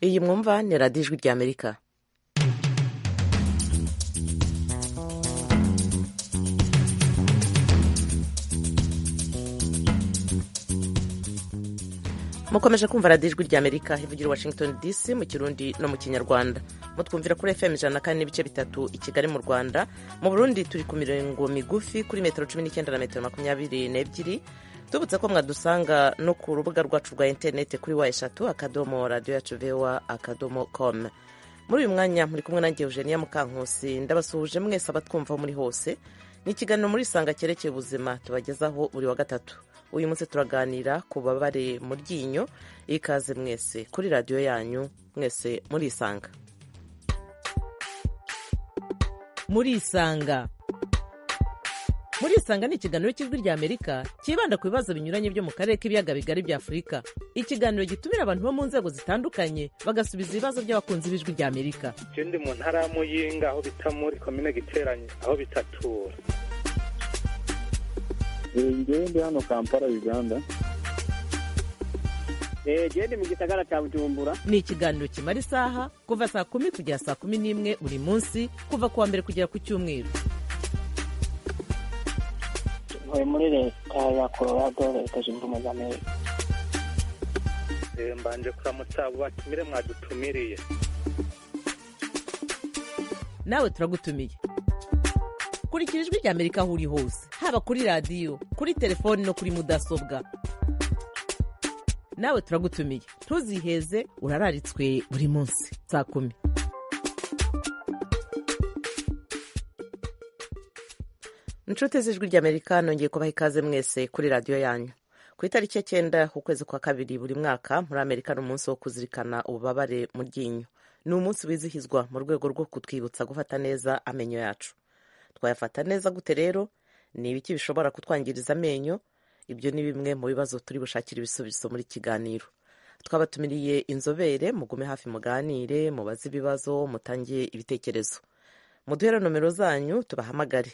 iyi mwumva ni radiyo ijwi ry'amerika mukomeje kumva radiyo ijwi ry'amerika ivugira i washington dc mu kirundi no mu kinyarwanda mutwumvira kuri fm ijana na kane n'ibice bitatu i kigali mu rwanda mu burundi turi ku mirongo migufi kuri metero cumi n'icyenda na metero makumyabiri n'ebyiri tubutse ko mwadusanga no ku rubuga rwacu rwa interineti kuri wa eshatu akadomo radiyo yacu vewa akadomo komu muri uyu mwanya muri kumwe nanjye eugenia mukankusi ndabasuhuje mwese abatwumvaho muri hose ni ikiganiro muri isanga cyerekeye ubuzima tubagezaho buri wa gatatu uyu munsi turaganira ku babare mu ryinyo ikaze mwese kuri radiyo yanyu mwese murisanga murisanga murisanga ni ikiganiro cy'ijwi ry'amerika cyibanda ku bibazo binyuranye byo mu karere k'ibiyaga bigari bya afurika ikiganiro gitumira abantu bo mu nzego zitandukanye bagasubiza ibibazo by'abakunzi b'ijwi ry'amerika ikindi mu ntara ya muyinga aho bita muri komine giteranye aho bitatura ngewe ndi hano kampala uganda genda mu gisagara cya bujumbura ni ikiganiro kimara isaha kuva saa kumi kugera saa kumi n'imwe buri munsi kuva ku wa mbere kugera ku cyumweru ntuye muri leta ya colorado leta zunze ubumwe za amerika mbanje kuramutsa batumire mwadutumiriye nawe turagutumiye kurikira ijwi ry'amerika aho uri hose haba kuri radiyo kuri telefoni no kuri mudasobwa nawe turagutumiye ntuziheze urararitswe buri munsi saa kumi inshuti z'ijwi ry'amerika nongeye kubaha ikaze mwese kuri radiyo yanyu ku itariki ya cyenda ku kwezi kwa kabiri buri mwaka muri amerika ni umunsi wo kuzirikana ububabare mu ryinyo ni umunsi wizihizwa mu rwego rwo kutwibutsa gufata neza amenyo yacu twayafata neza gute rero ni ibiki bishobora kutwangiriza amenyo ibyo ni bimwe mu bibazo turi bushakire ibisubizo muri kiganiro twabatumiriye inzobere mugume hafi muganire mubaze ibibazo mutangiye ibitekerezo muduhere nomero zanyu tubahamagare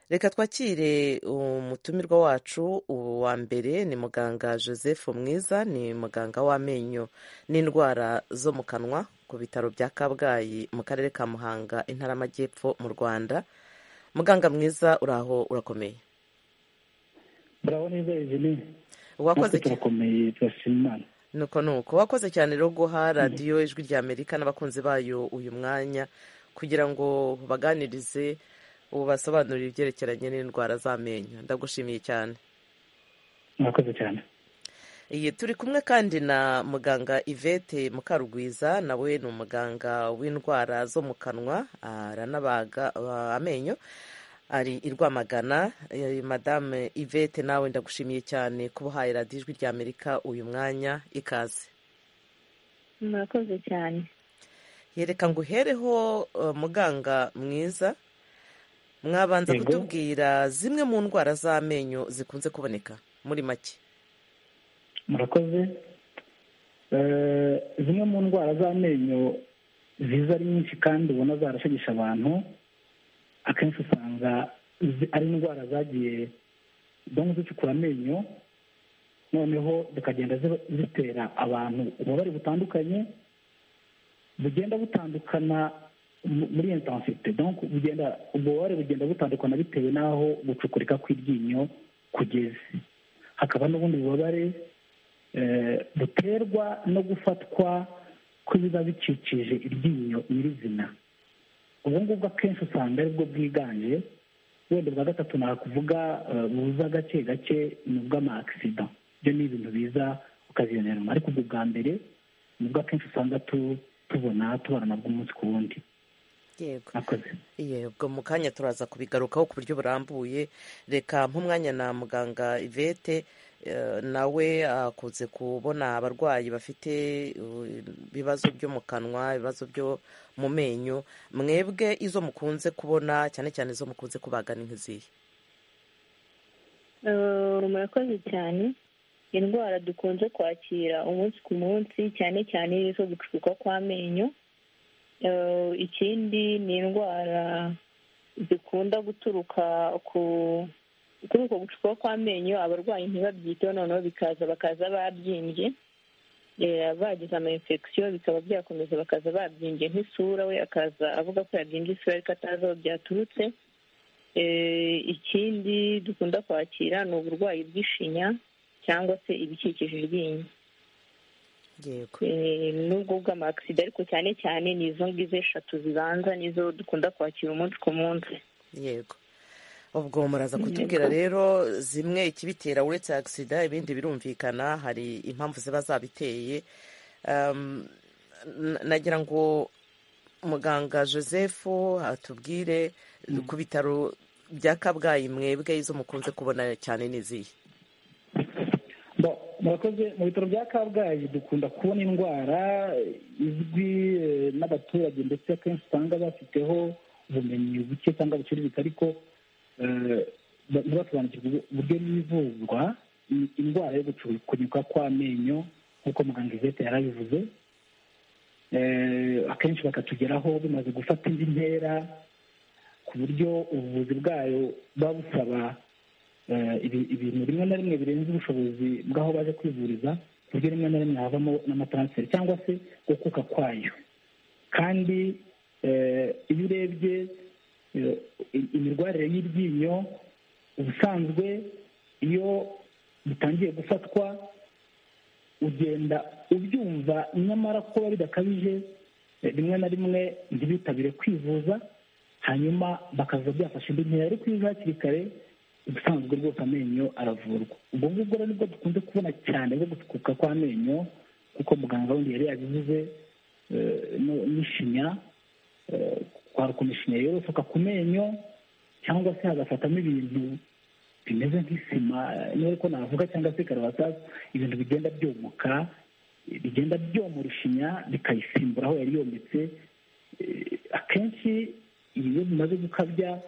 reka twakire umutumirwa wacu uwa mbere ni muganga joseph mwiza ni muganga w'amenyo n'indwara zo mu kanwa ku bitaro bya kabgayi mu karere ka muhanga intara y'amajyepfo mu rwanda muganga mwiza uraho urakomeye urabona neza izini wakoze turakomeye turashima imana nuko nuko wakoze cyane rero guha radiyo ijwi rya amerika n'abakunzi bayo uyu mwanya kugira ngo baganirize ubasobanurire ibyerekeranye n'indwara z'amenyo ndagushimiye cyane murakoze cyane iyi turi kumwe kandi na muganga ivete mukarugwiza nawe ni umuganga w'indwara zo mu kanwa aranabaga amenyo ari i rwamagana madame ivete nawe ndagushimiye cyane kuba uhaye radiyo ijwi ry'amerika uyu mwanya ikaze murakoze cyane yereka ngo uhereho muganga mwiza mwabanza kutubwira zimwe mu ndwara z'amenyo zikunze kuboneka muri make murakoze zimwe mu ndwara z'amenyo ziza ari nyinshi kandi ubona zarashegesha abantu akenshi usanga ari indwara zagiye zidahumye zicukura amenyo noneho zikagenda zitera abantu ububabare butandukanye bugenda butandukana muri intensite bugenda ububabare bugenda butandukana bitewe n'aho gucukurika kw'iryinyo kugeze hakaba n'ubundi bubabare buterwa no gufatwa kw'ibiba bikikije iryinyo nyirizina ubu ngubu akenshi usanga aribwo bwiganje wenda bwa gatatu nakuvuga buza gake gake ni ubw'amakisida ibyo ni ibintu biza ukazibonera ariko ubwo bwa mbere ni bwo akenshi usanga tubona tubona nabwo umunsi ku wundi yego yego mu kanya turaza kubigarukaho ku buryo burambuye reka nk'umwanya na muganga ivete nawe akunze kubona abarwayi bafite ibibazo byo mu kanwa ibibazo byo mu menyo mwebwe izo mukunze kubona cyane cyane izo mukunze kubagana nk'izihe murakoze cyane indwara dukunze kwakira umunsi ku munsi cyane cyane izo gucukuka kw'amenyo ikindi ni indwara zikunda guturuka ku kuri uko gucukuka kw'amenyo abarwayi ntibabyiteho noneho bikaza bakaza babyimbye eh, bagize ama infection bikaba byakomeza bakaza babyimbye nk'isura we akaza avuga ko yabyimbye isura ariko atazi aho byaturutse Eh, ikindi dukunda kwakira ni uburwayi bw'ishinya cyangwa se ibikikije iryinyo yego Eh, n'ubwo bw'amagisida ariko cyane cyane ni izo ngizo eshatu zibanza nizo dukunda kwakira umunsi ku munsi yego ubwo muraza kutubwira rero zimwe ikibitera uretse agisida ibindi birumvikana hari impamvu ziba zabiteye Um, n- nagira ngo muganga joseph atubwire ku bitaro bya kabgayi mwebwe izo mukunze kubona cyane n'izihe Bo, murakoze mu bitaro bya kabgayi dukunda kubona indwara izwi eh, n'abaturage ndetse akenshi usanga bafiteho ubumenyi buke cyangwa buciriritse ariko eh, ba- ntibasobanukirwe uburyo n'ivuzwa i- indwara yo gucukunyuka kw'amenyo nk'uko muganga izete yarabivuze Eh, akenshi bakatugeraho bimaze gufata indi ntera ku buryo ubuvuzi bwayo buba busaba eh, ibi- ibintu rimwe na rimwe birenze ubushobozi bw'aho baje kwivuriza ku buryo rimwe na rimwe havamo n'amataransiferi cyangwa se gukuka kwayo kandi eh, iyo urebye eh, i- imirwarire y'iryinyo ubusanzwe iyo bitangiye gufatwa ugenda ubyumva nyamara ko biba bidakabije eh, rimwe na rimwe ntibitabire kwivuza hanyuma bakaza byafasha indi ntera ariko iyo uza hakiri kare ubusanzwe rwose amenyo aravurwa ubwo ngubwo rero nibwo dukunze kubona cyane bwo gusukuka kw'amenyo kuko muganga wundi yari yabivuze eh, no- n'ishinya eh, kwarukana ishinya yorosoka ku menyo cyangwa se hagafatamo ibintu bimeze nk'isima niba ariko navuga cyangwa se karabasasa ibintu bigenda byomoka eh, bigenda byomora ishinya bikayisimbura aho yari yometse Eh, akenshi ibi iyo bimaze gukabya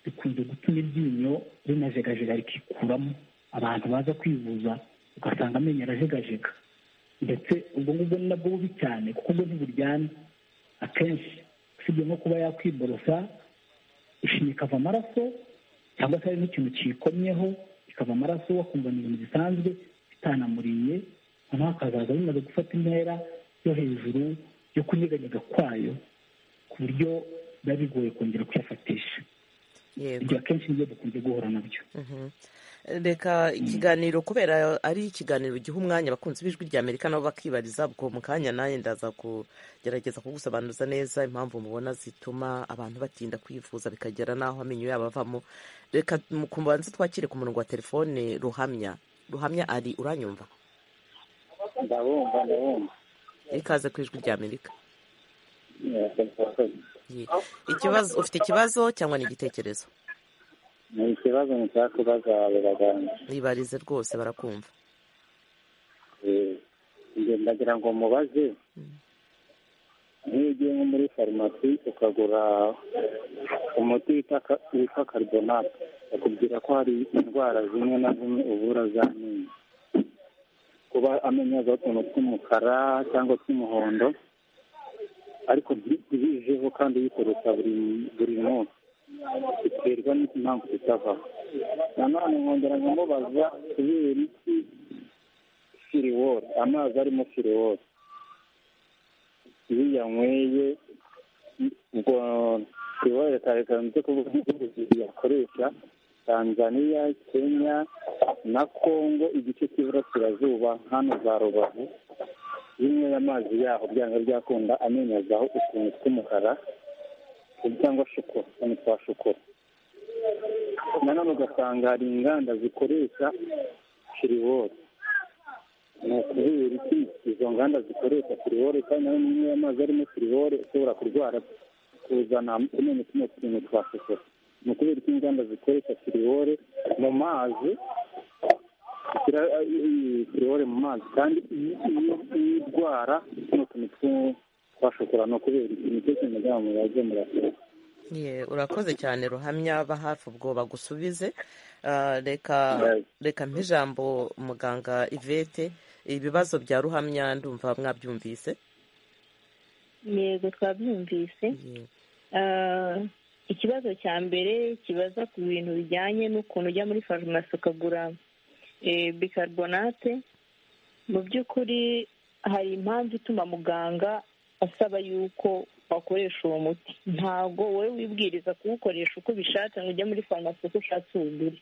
bikunze gutuma iryinyo rinajegajega rikikuramo abantu baza kwivuza ugasanga amenyo arajegajega ndetse ubwo ngubwo ni nabwo bubi cyane kuko ubwo ntiburyana akenshi usibye nko kuba yakwiborosa ishinya ikava amaraso cyangwa se hari n'ikintu kiyikomyeho ikava amaraso wakumva ni ibintu bisanzwe bitanamuriye noneho hakazaza bimaze gufata intera yo hejuru yo kunyeganyega kwayo ku buryo biba bigoye kongera kuyafatisha yego ibyo akenshi nibyo dukunze guhura nabyo Mhm. reka ikiganiro kubera ari ikiganiro giha umwanya abakunzi b'ijwi rya amerika nabo bakibariza ubwo mu kanya nanjye ndaza kugerageza kugusobanuza neza impamvu mubona zituma abantu batinda kwivuza bikagera n'aho amenyo yabo avamo reka mukubanza twakire ku murongo wa telefone ruhamya ruhamya ari uranyumva ndabumva ndabumva ikaze ku ijwi rya amerika murakoze Ye. ikibazo ufite ikibazo cyangwa ni igitekerezo ni ikibazo nshaka kubaza abo baganga ibarize rwose barakumva Eh, njye ndagira ngo mubaze nk'iyo ugiye nko muri farumasi ukagura umuti wita ka- witwa karibonate bakubwira ko hari indwara zimwe na zimwe uvura z'amenyo kuba amenyo yazaho utuntu tw'umukara cyangwa tw'umuhondo ariko nti- ntibijeho kandi uyikoresha buri buri munsi biterwa n'impamvu itavaho nanone nkongera nkamubaza kubera iki firiworo amazi arimo firiworo iyo uyanyweye ubwo firiworo leta yakanze kuvuga ibihugu bibiri yakoresha tanzaniya kenya na kongo igice cy'iburasirazuba hano za rubavu bimwe amazi yaho byanga byakunda amenyo azaho utuntu tw'umukara cyangwa shokora utuntu twa shokora nanone ugasanga hari inganda zikoresha firiworo ni ukubera iki izo nganda zikoresha firiwore kandi nayo niyo y'amazi arimo firiwore ushobora kurwara kuzana tumenya tuno tuntu twa shokora ni ukubera iki inganda zikoresha firiwore mu mazi zishyira eh, iyi firiwore mu mazi kandi iyi iyi- iyi ndwara tuno tuntu tw- twa shokora ni ukubera iki nicyo kintu mujya mubaze murakoze Ye, urakoze cyane ruhamya ba hafi ubwo bagusubize Ah, reka Yes. reka mpa ijambo muganga ivete ibibazo bya ruhamya ndumva mwabyumvise yego twabyumvise Ye, Ah, ikibazo cya mbere kibaza ku bintu bijyanye n'ukuntu ujya muri farumasi ukagura eh, bicarbonate mu by'ukuri hari impamvu ituma muganga asaba yuko wakoresha uwo muti ntabwo wowe wibwiriza kuwukoresha uko ubishatse ngo ujye muri farumasi uko ushatse uwugure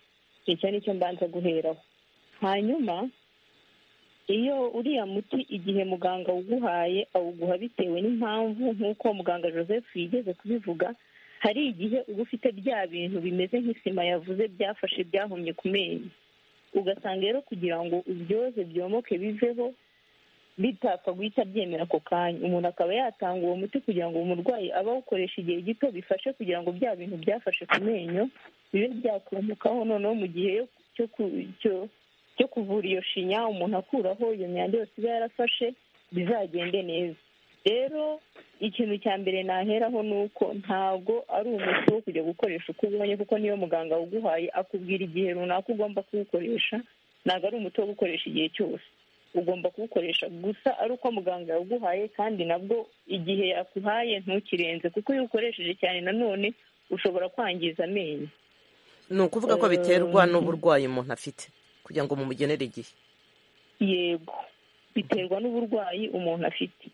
icyo ni cyo mbanza guheraho hanyuma iyo uriya muti igihe muganga awuguhaye awuguha bitewe n'impamvu nk'uko muganga joseph yigeze kubivuga hari igihe uba ufite bya bintu bimeze nk'isima yavuze byafashe byahumye ku menyo ugasanga rero kugira ngo ubyoze byomoke biveho bitapfa guhita byemera ako kanya umuntu akaba yatanga uwo muti kugira ngo umurwayi abe awukoresha igihe gito bifashe kugira ngo bya bintu byafashe ku menyo bibe byakumukaho noneho mu gihe cyo kuvura iyo shinya umuntu akuraho iyo myanda yose iba yarafashe bizagende neza rero ikintu cya mbere naheraho ni uko ntabwo ari umuti wo kujya gukoresha uko ubonye kuko niyo muganga uguhaye akubwira igihe runaka ugomba kuwukoresha ntabwo ari umuti wo gukoresha igihe cyose ugomba kuwukoresha gusa ari uko muganga yaguhaye kandi nabwo igihe yakuhaye ntukirenze kuko iyo uwukoresheje cyane nanone ushobora kwangiza amenyo ni ukuvuga ko biterwa n'uburwayi umuntu afite kugira ngo mumugenere igihe yego biterwa n'uburwayi umuntu afite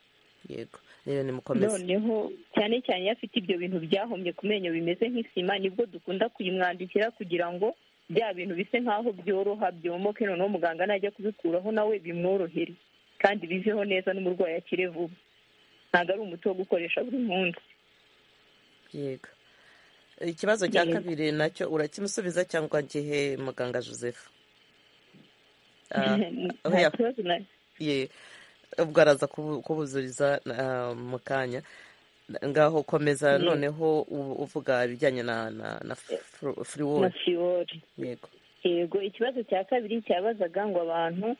yego rero nimukomeze noneho cyane cyane iyo afite ibyo bintu byahomye ku menyo bimeze nk'isima nibwo dukunda kuyimwandikira kugira ngo bya bintu bisa nk'aho byoroha byomoke noneho muganga najya kubikuraho nawe bimworohere kandi biveho neza n'umurwayi akire vuba ntabwo ari umuti wo gukoresha buri munsi yego ikibazo cya kabiri nacyo urakimusubiza cyangwa gihe muganga joseph nta kibazo ye ubwo araza kubuzuriza mu kanya ngaho komeza noneho uvuga ibijyanye na na fiwori yego yego ikibazo cya kabiri cyabazaga ngo abantu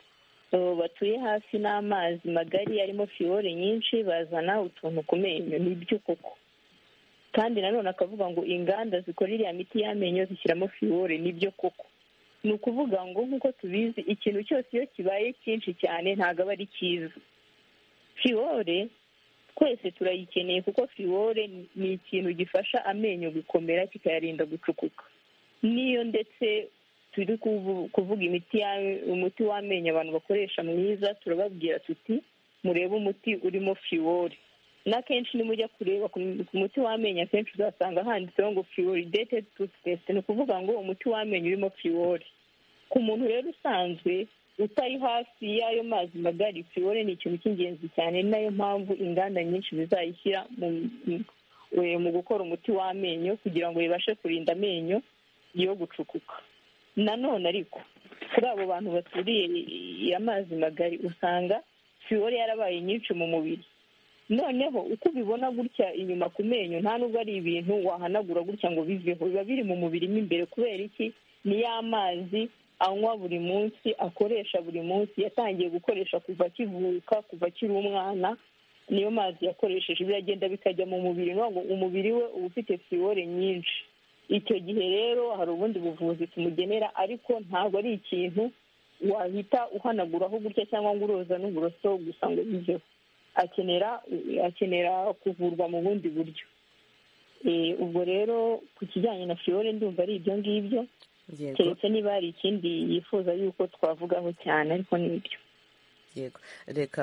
batuye hafi n'amazi magari arimo fiwori nyinshi bazana utuntu ku menyo nibyo koko kandi nanone akavuga ngo inganda zikora iriya miti y'amenyo zishyiramo fiwori nibyo koko ni ukuvuga ngo nk'uko tubizi ikintu cyose iyo kibaye cyinshi cyane ntabwo aba ari cyiza fiwore twese turayikeneye kuko fiwore ni ikintu gifasha amenyo gukomera kikayarinda gucukuka niyo ndetse turi kuvuga imiti umuti w'amenyo abantu bakoresha mwiza turababwira tuti murebe umuti urimo fiwore n'akenshi nimujya kureba ku muti w'amenyo akenshi uzasanga handitseho ngo fiworideted tutesite ni ukuvuga ngo umuti w'amenyo urimo fiwori ku muntu rero usanzwe utari hafi y'ayo mazi magari fiwore ni ikintu cy'ingenzi cyane ni nayo mpamvu inganda nyinshi zizayishyira mu gukora umuti w'amenyo kugira ngo bibashe kurinda amenyo yo gucukuka nanone ariko kuri abo bantu baturiye amazi magari usanga fiwore yarabaye nyinshi mu mubiri noneho uko ubibona gutya inyuma ku menyo nta nubwo ari ibintu wahanagura gutya ngo biveho biba biri mu mubiri mo imbere kubera iki ni ya mazi anywa buri munsi akoresha buri munsi yatangiye gukoresha kuva akivuka kuva akiri umwana niyo mazi yakoresheje biragenda bikajya mu mubiri ngo umubiri we uba ufite fiwore nyinshi icyo gihe rero hari ubundi buvuzi tumugenera ariko ntabwo ari ikintu wahita uhanaguraho gutya cyangwa ngo uroza n'uburoso gusa ngo biveho akenera akenera kuvurwa mu bundi buryo ubwo rero ku kijyanye na fiore ndumva ari ibyo ngibyo keretse niba hari ikindi yifuza yuko twavugaho cyane ariko ni ibyo yego reka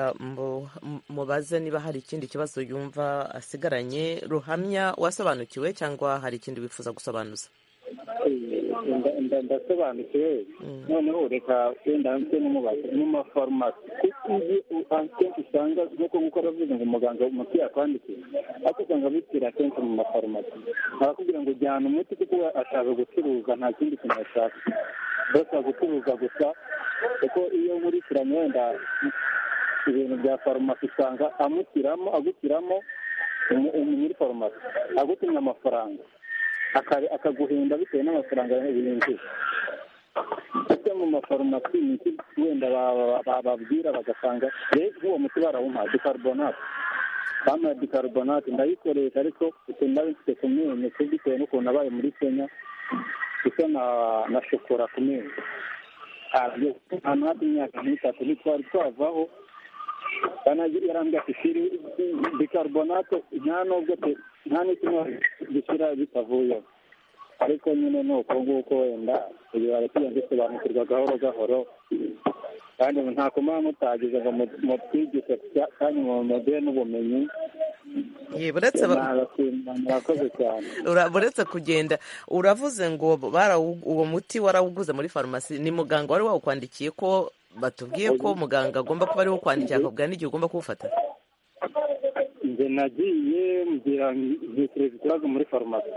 mubaze niba hari ikindi kibazo yumva asigaranye ruhamya wasobanukiwe cyangwa hari ikindi wifuza gusobanuza ndasobanukiwe noneho reka wenda hanze mu mafarumasi kuko iyo akenshi usanga nk'uko nk'uko aravuze ngo umuganga umuti yakwandikiye ariko usanga bitira akenshi mu mafarumasi arakubwira ngo jyana umuti kuko ashaka gucuruza nta kindi kintu ashaka bashaka gucuruza gusa kuko iyo nkurikiranye wenda ibintu bya farumasi usanga amutiramo agutiramo nyiri farumasi agutumye amafaranga akaguhinda bitewe n'amafaranga binjiye ndetse mu mafarumasi imiti wenda bababwira bagasanga rero uwo muti barawumuha dikarubonate bamaye dikarubonate ndayikoresha ariko ukuntu nari mfite ku menyo bitewe n'ukuntu abaye muri kenya isa na shokora ku menyo ahantu hafi imyaka nk'itatu ntitwari twavaho yarambwira ati firi bikarbonate nta nubwo nta n'ikimwe gishyira bitavuyeho ariko nyine ni uko nguko wenda kugira ngo tujye dusobanukirwa gahoro gahoro kandi ntako muba mutagize ngo mutwigishe kandi mumuduhe n'ubumenyi ye uretse ba- murakoze cyane ura- uretse kugenda uravuze ngo barawu- uwo muti warawuguze muri farumasi ni muganga wari wawukwandikiye ko batubwiye ko muganga agomba kuba ariwo ukwandikira akakubwira n'igihe ugomba kuwufata njye nagiye mbwira ntekereza ikibazo muri farumasi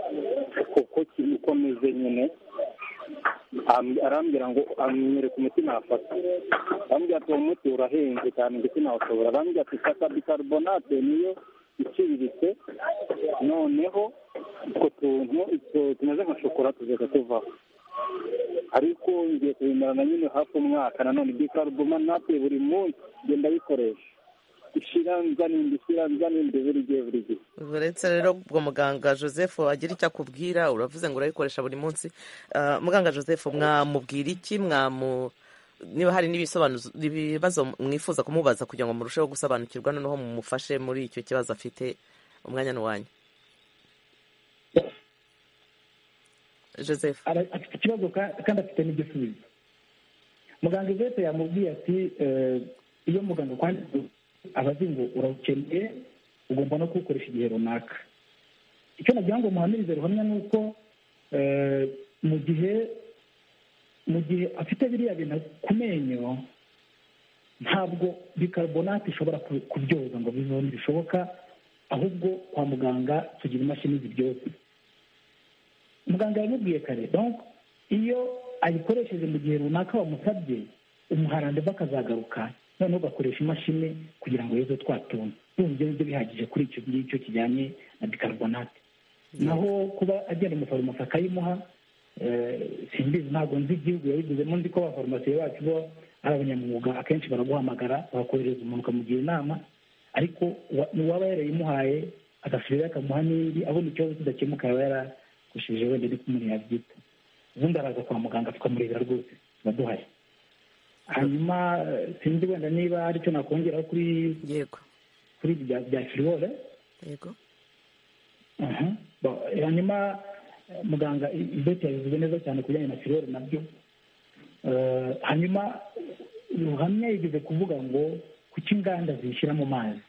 kuko kiri ukomeze nyine Am- arambwira ngo anyereka umuti nafata arambwira ati uwo muti urahenze cyane ndetse nawushobora arambwira ati fata bicarbonate niyo iciriritse noneho utwo tuntu utwo tumeze nka shokora tuzajya tuvaho ariko ngiye kubimarana nyine hafi umwaka nanone bicarbonate buri munsi ngenda bikoresha ishira nzaninde ishira nzaninde buri gihe buri gihe uretse rero ubwo muganga joseph agira icyo akubwira uravuze ngo urabikoresha buri munsi Ah, muganga joseph mwamubwira iki mwamu niba hari n'ibisobanuzo- ibibazo mwifuza kumubaza kugira ngo murusheho gusobanukirwa noneho mumufashe muri icyo kibazo afite umwanya n'uwanyu joseph Ara- afite ikibazo ka- kandi afite n'igisubizo muganga ivete yamubwiye ati eh, iyo muganga akwandikiye aba azi ngo urawukeneye ugomba no kuwukoresha igihe runaka icyo nagira ngo muhamirize ruhamya ni uko eh, mu gihe mu gihe afite biriya bintu ku menyo ntabwo bicarbonate ishobora ku- kubyoza ngo bivemo bishoboka ahubwo kwa muganga tugira imashini zibyoza muganga yabibwiye kare donc iyo ayikoresheje mu gihe runaka wamusabye umuharandeva akazagaruka noneho ugakoresha imashini kugira ngo yezo twatunga urumva ibyo ngibyo bihagije kuri icyo ngicyo kijyanye na bicarbonate naho kuba agenda umufarumasi akayimuha eh, simbizi ntabwo nzi igihugu yabigizemo nzi ko abafarumasiye bacu bo ari abanyamwuga akenshi baraguhamagara bakohereza umuntu ukamugira inama ariko uwa- uwaba yarayimuhaye agasubirayo akamuha n'indi abona ikibazo kidakemuka yaba yaragushije wenda ariko umuntu yabyita ubundi araza kwa muganga tukamurebera rwose tuba duhari hanyuma eh, sinzi wenda niba hari icyo nakongeraho kuri yego kuri ibi bya bya firiwore yego Aha. Bo, hanyuma eh, muganga i- ibeti yabivuze neza cyane ku bijyanye na firore nabyo Eh, hanyuma ruhamya yigeze kuvuga ngo kuki inganda zishyira mu mazi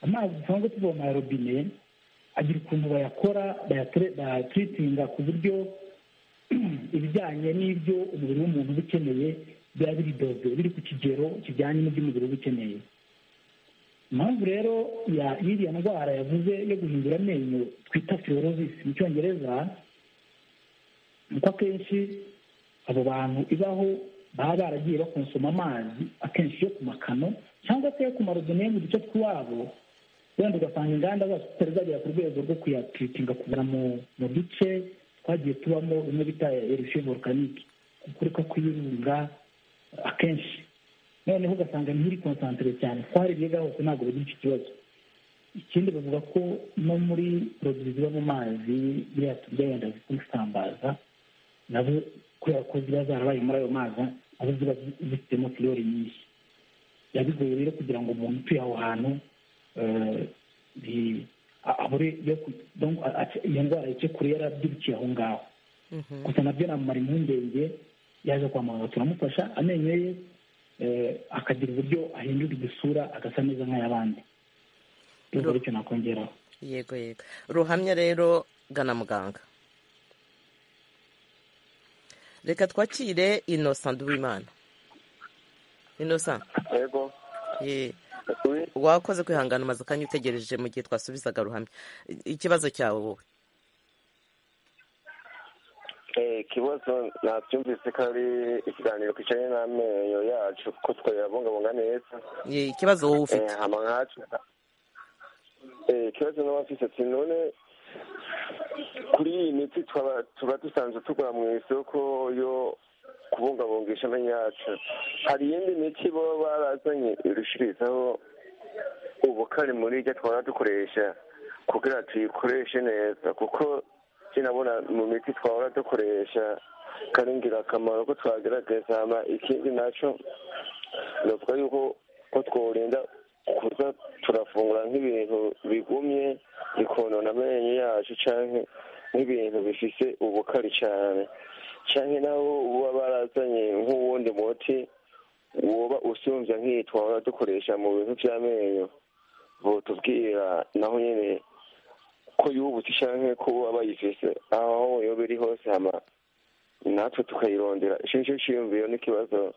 amazi dusanzwe tuvoma ya robine agira ukuntu bayakora bayatire- bayatiritinga ku buryo ibijyanye n'ibyo umubiri w'umuntu uba ukeneye biba biridoze biri ku kigero kijyanye n'ibyo umubiri uba ukeneye impamvu rero ya y'iriya ndwara yavuze yo guhindura amenyo twita fibrosis mu cyongereza ni uko akenshi abo bantu ibaho baba baragiye bakonsoma amazi akenshi yo ku makano cyangwa se yo ku marobine yo mu duce tw'iwabo wenda ugasanga inganda zacu zitari zagera ku rwego rwo kuyatiritinga kuvana mu mu duce twagiye tubamo bimwe bita erisiyo volkanike gukurika kw'ibirunga akenshi noneho ugasanga ntiri konsantere cyane twarebye hose ntabwo bagira icyo kibazo ikindi bavuga ko no muri produit ziba mu mazi biriya turya wenda zisambaza nazo kubera ko ziba zarabaye muri ayo mazi nazo ziba zifitemo filori nyinshi biba bigoye rero kugira ngo umuntu utuye aho hantu eh, bi- a- abure yo ku- donc a- a- iyo ndwara icyo kure yarabyirukiye aho ngaho gusa nabyo namumara impungenge yaje kwa muganga turamufasha amenyo ye eh, akagira uburyo ahindura isura agasa neza nk'ay'abandi urwo Ro- nicyo nakongeraho yego yego ruhamya rero gana muganga reka twakire innocent duwimana innocent yego ye wakoze kwihangana umaze akanya utegereje mu gihe twasubizaga ruhamya I- ikibazo cyawe wowe Eh, ikibazo nabyumvise ko ari ikiganiro kijanye n'amenyo yacu ko twayabungabunga neza Ye, ikibazo wowe ufite Eh, hama nkacu Eh, ikibazo naba mfise ati none kuri iyi miti twaba- tuba dusanzwe tugura mu isoko yo kubungabungisha amenyo yacu hari iyindi miti baba barazanye irushirizaho ubukare muri iryo twaba dukoresha kugira tuyikoreshe neza kuko sinabona mu miti twahora dukoresha kari ingirakamaro ko twagerageza hama ikindi nacyo navuga yuko ko tworinda kuza turafungura nk'ibintu bigumye bikonona amenyo yacu canke nk'ibintu bifise ubukari cane canke naho uba barazanye nk'uwundi muti woba usumvya nk'iyi twaba dukoresha mu bintu vy'amenyo botubwira naho nyene ko yubutse canke ko waba yifise aho yoba iri hose hama natwe tukayirondera ico nico ciyumviyo n'ikibazo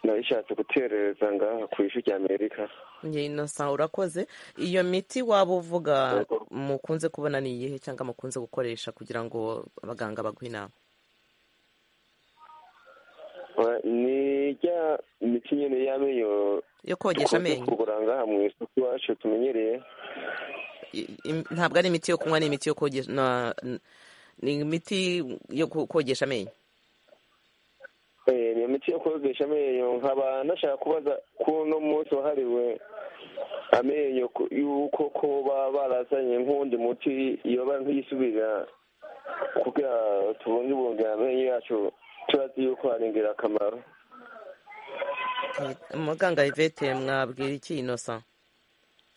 nabishatse guterereza ngaha kw'ishu rya amerika njye inosa urakoze iyo miti waba uvuga mukunze kubona ni iyihe cyangwa mukunze gukoresha kugira ngo abaganga baguhe inama Wa- ni rya miti nyene y'amenyo yo kogesha dukunze amenyo kugura ngaha mw'isoko iwacu tumenyereye I- im- ntabwo ari imiti yo kunywa ni imiti yo kogesha na- n- ni imiti yo ko- kogesha amenyo Eh, ni imiti yo kogesha amenyo nkaba nashaka kubaza ko uno munsi wahariwe amenyo ku- yuko ko baba barazanye nk'uwundi muti yoba nk'iyisubira kugira tubungibunge amenyo yacu turazi yuko ari ingirakamaro muganga ivete mwabwira iki inosa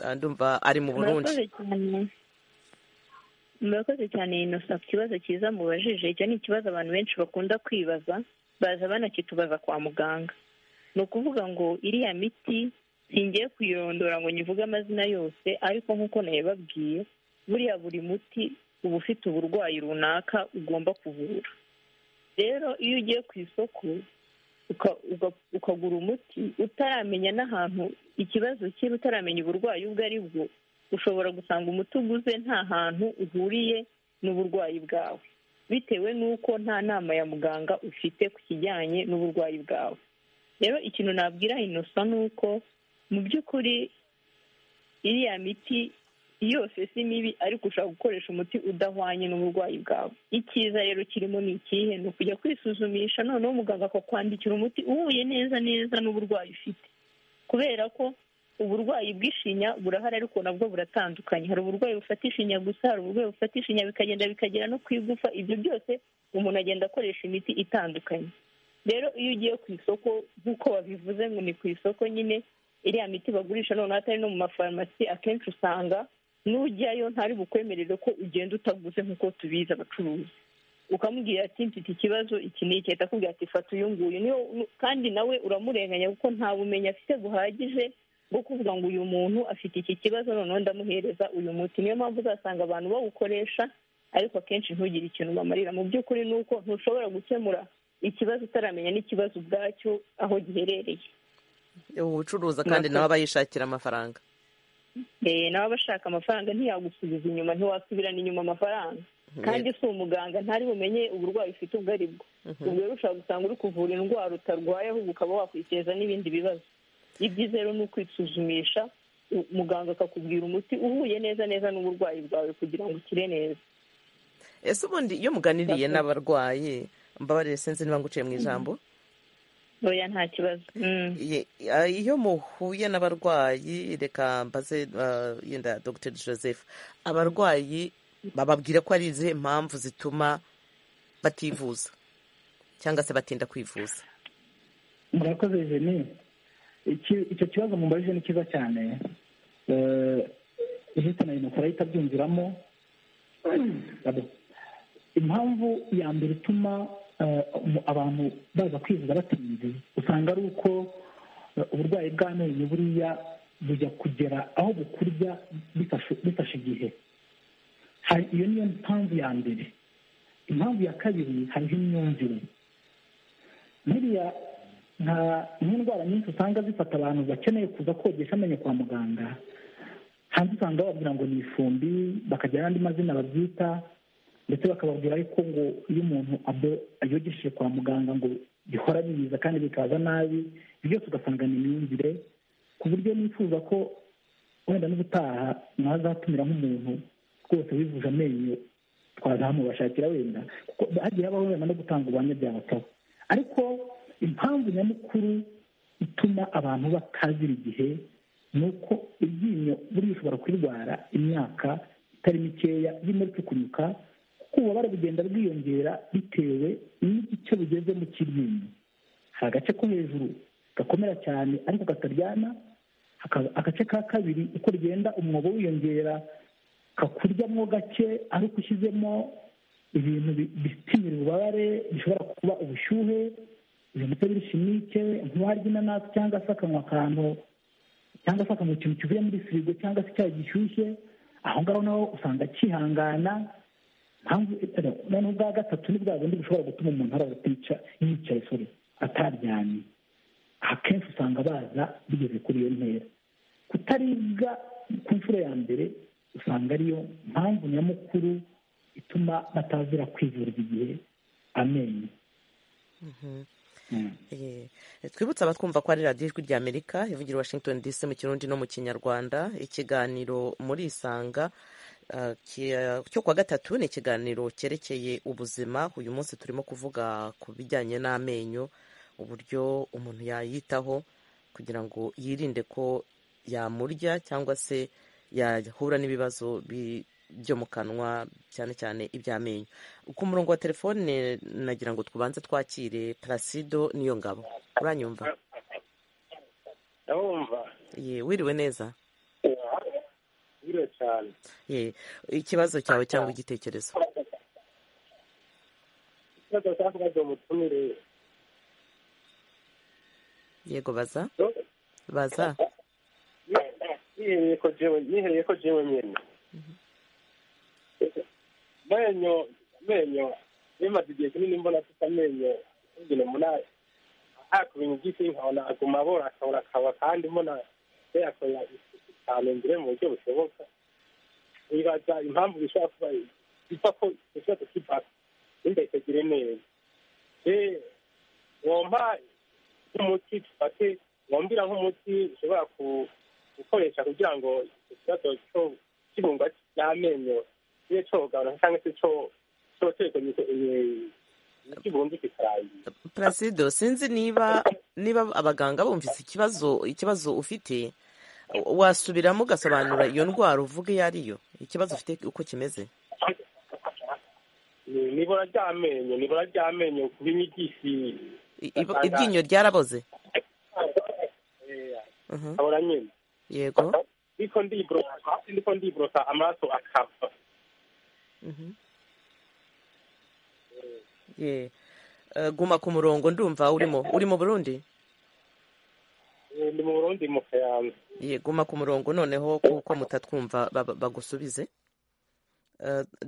Ah, ndumva ari mu burundi murakoze cyane murakoze cyane inosa ku kibazo cyiza mubajije icyo ni ikibazo abantu benshi bakunda kwibaza baza banakitubaza kwa muganga ni ukuvuga ngo iriya miti singiye kuyirondora ngo nyivuge amazina yose ariko nk'uko nayababwiye buriya buri muti uba ufite uburwayi runaka ugomba kuvura rero iyo ugiye ku isoko uka- uga- ukagura umuti utaramenya n'ahantu ikibazo kiri utaramenya uburwayi ubwo ari bwo ushobora gusanga umuti uguze nta hantu uhuriye n'uburwayi bwawe bitewe n'uko nta nama ya muganga ufite ku kijyanye n'uburwayi bwawe rero ikintu nabwira inosa ni uko mu by'ukuri iriya miti yose si mibi ariko ushobora gukoresha umuti udahwanye n'uburwayi bwawe icyiza rero kirimo ni ikihe ni ukujya kwisuzumisha noneho muganga akakwandikira umuti uhuye neza neza n'uburwayi ufite kubera ko uburwayi bw'ishinya burahari ariko nabwo buratandukanye hari uburwayi bufata ishinya gusa hari uburwayi bufata ishinya bikagenda bikagera no ku igufa ibyo byose umuntu agenda akoresha imiti itandukanye rero iyo ugiye ku isoko nk'uko babivuze ngo ni ku isoko nyine iriya miti bagurisha noneho atari no mu mafarumasi akenshi usanga n'ujyayo ntari bukwemerere ko ugenda utaguze nk'uko tubizi abacuruzi ukamubwira ati mfite ikibazo iki ni iki ahita akubwira ati fata uyu nguyu niyo kandi nawe uramurenganya kuko nta bumenyi afite buhagije bwo kuvuga ngo uyu muntu afite iki kibazo noneho ndamuhereza uyu muti niyo mpamvu uzasanga abantu bawukoresha ariko akenshi ntugire ikintu ubamarira mu by'ukuri ni uko ntushobora gukemura ikibazo utaramenya n'ikibazo ubwacyo aho giherereye ubucuruza kandi Murakoze. nawe aba yishakira amafaranga Eh, nawe aba ashaka amafaranga ntiyagusubiza inyuma ntiwasubirana inyuma amafaranga kandi si umuganga ntari bumenye uburwayi ufite ubwo ari bwo ubwo rero ushobora gusanga uri kuvura indwara utarwaye ahubwo ukaba wakwiteza n'ibindi bibazo ibyiza rero ni ukwisuzumisha u- muganga akakubwira umuti uhuye neza neza n'uburwayi bwawe kugira ngo ukire neza ese ubundi iyo muganiriye Murakoze. n'abarwayi mbabarire sinzi niba nguciye mu ijambo ntoya nta kibazo Mm. Ye- ah, iyo muhuye n'abarwayi reka mbaze ah, yenda dr joseph abarwayi bababwira ko ari izihe mpamvu zituma bativuza cyangwa se batinda kwivuza murakoze jeni Iki- icyo kibazo mubajije ni cyiza cyane Eh, ihita na inosa arahita abyumviramo Pardon. impamvu ya mbere ituma eh, mu- abantu baza kwivuza batinze usanga ari uko eh, uburwayi bw'amenyo buriya bujya kugera aho bukurya bifashe- bifashe igihe Hari- iyo niyo mpamvu ya mbere impamvu ya kabiri hariho imyumvire buriya nka nk'indwara nyinshi usanga zifata abantu bakeneye kuza kogesha amenyo kwa muganga hanze usanga bababwira ngo ni ifumbi bakagira n'andi mazina babyita ndetse bakababwira ariko ngo iyo umuntu abo- ayogesheje kwa muganga ngo bihora bibiza kandi bikaza nabi ibyo byose ugasanga ni imyumvire ku buryo nifuza ko wenda n'ubutaha mwazatumira nk'umuntu rwose wivuje amenyo twazamubashakira wenda kuko hagiye habaho wenda no gutanga ubuhamya byabasaba ariko impamvu nyamukuru ituma abantu batazira igihe ni uko iryinyo buriya ushobora kurirwara imyaka itari mikeya ririmo ricukunyuka kuko ububabare bugenda bwiyongera bitewe n'igice bugezemo cy'iryinyo hari agace ko hejuru gakomera cyane ariko kataryana hakaba agace ka kabiri uko rigenda umwobo wiyongera kakuryamo gake ariko ushyizemo ibintu bi- bipimira ububabare bishobora kuba ubushyuhe izo mbuto y'ibishimike ntiwarya inanasi cyangwa se akanywa akantu cyangwa se akanywa ikintu kivuye muri firigo cyangwa se icyayi gishyushye aho ngaho naho usanga kihangana mpamvu noneho ubwa gatatu ni bwa bundi bushobora gutuma umuntu araza atica yicaye sore ataryamye akenshi usanga baza bigeze kuri iyo ntera kutaribwa ku nshuro ya mbere usanga ariyo mpamvu nyamukuru ituma batazira kwivuriza igihe amenyo twibutse abatwumva ko ari radiyo ijwi ry'amerika ivugira i washington dc mu kirundi no mu kinyarwanda ikiganiro muri isanga cyo kuwa gatatu ni ikiganiro cyerekeye ubuzima uyu munsi turimo kuvuga ku bijyanye n'amenyo uburyo umuntu yayitaho kugira ngo yirinde ko yamurya cyangwa se yahura n'ibibazo byo mu kanwa cyane cyane iby'amenyo ku murongo wa telefone nagira ngo tubanze twakire Placido niyo ngabo uranyumva ndabumva wiriwe neza wiriwe cyane ikibazo cyawe cyangwa igitekerezo ikibazo cyakomeje umutumire yego baza baza nihereye ko jewe nyene menyo menyo bimaze igihe kinini mbona afite amenyo kugira umunani ahaka ibintu byinshi nkabona aguma abora akabura akaba kandi mbona yayakorera isuku cyane mbere mu buryo bushoboka wibaza impamvu bishobora kuba biva ko ikibazo kiva ntimbetegire neza wompa nk'umuti dufate wambira nk'umuti ushobora gukoresha kugira ngo ikibazo cy'ibungwa ry'amenyo kibe cyogabana cyangwa se cyoterwa kibumbi kikarangira Placido sinzi niba niba abaganga bumvise ikibazo ikibazo ufite wasubiramo ugasobanura iyo ndwara uvuga iyo ariyo ikibazo ufite uko kimeze nibura ry'amenyo nibura ry'amenyo kuba inyigisi iryinyo ryaraboze ahora nyine yego niko ndiborosa niko ndiborosa amaraso akava guma ku murongo ndumva urimo uri mu burundi ndi mu burundi mu kayanza guma ku murongo noneho kuko mutatwumva bagusubize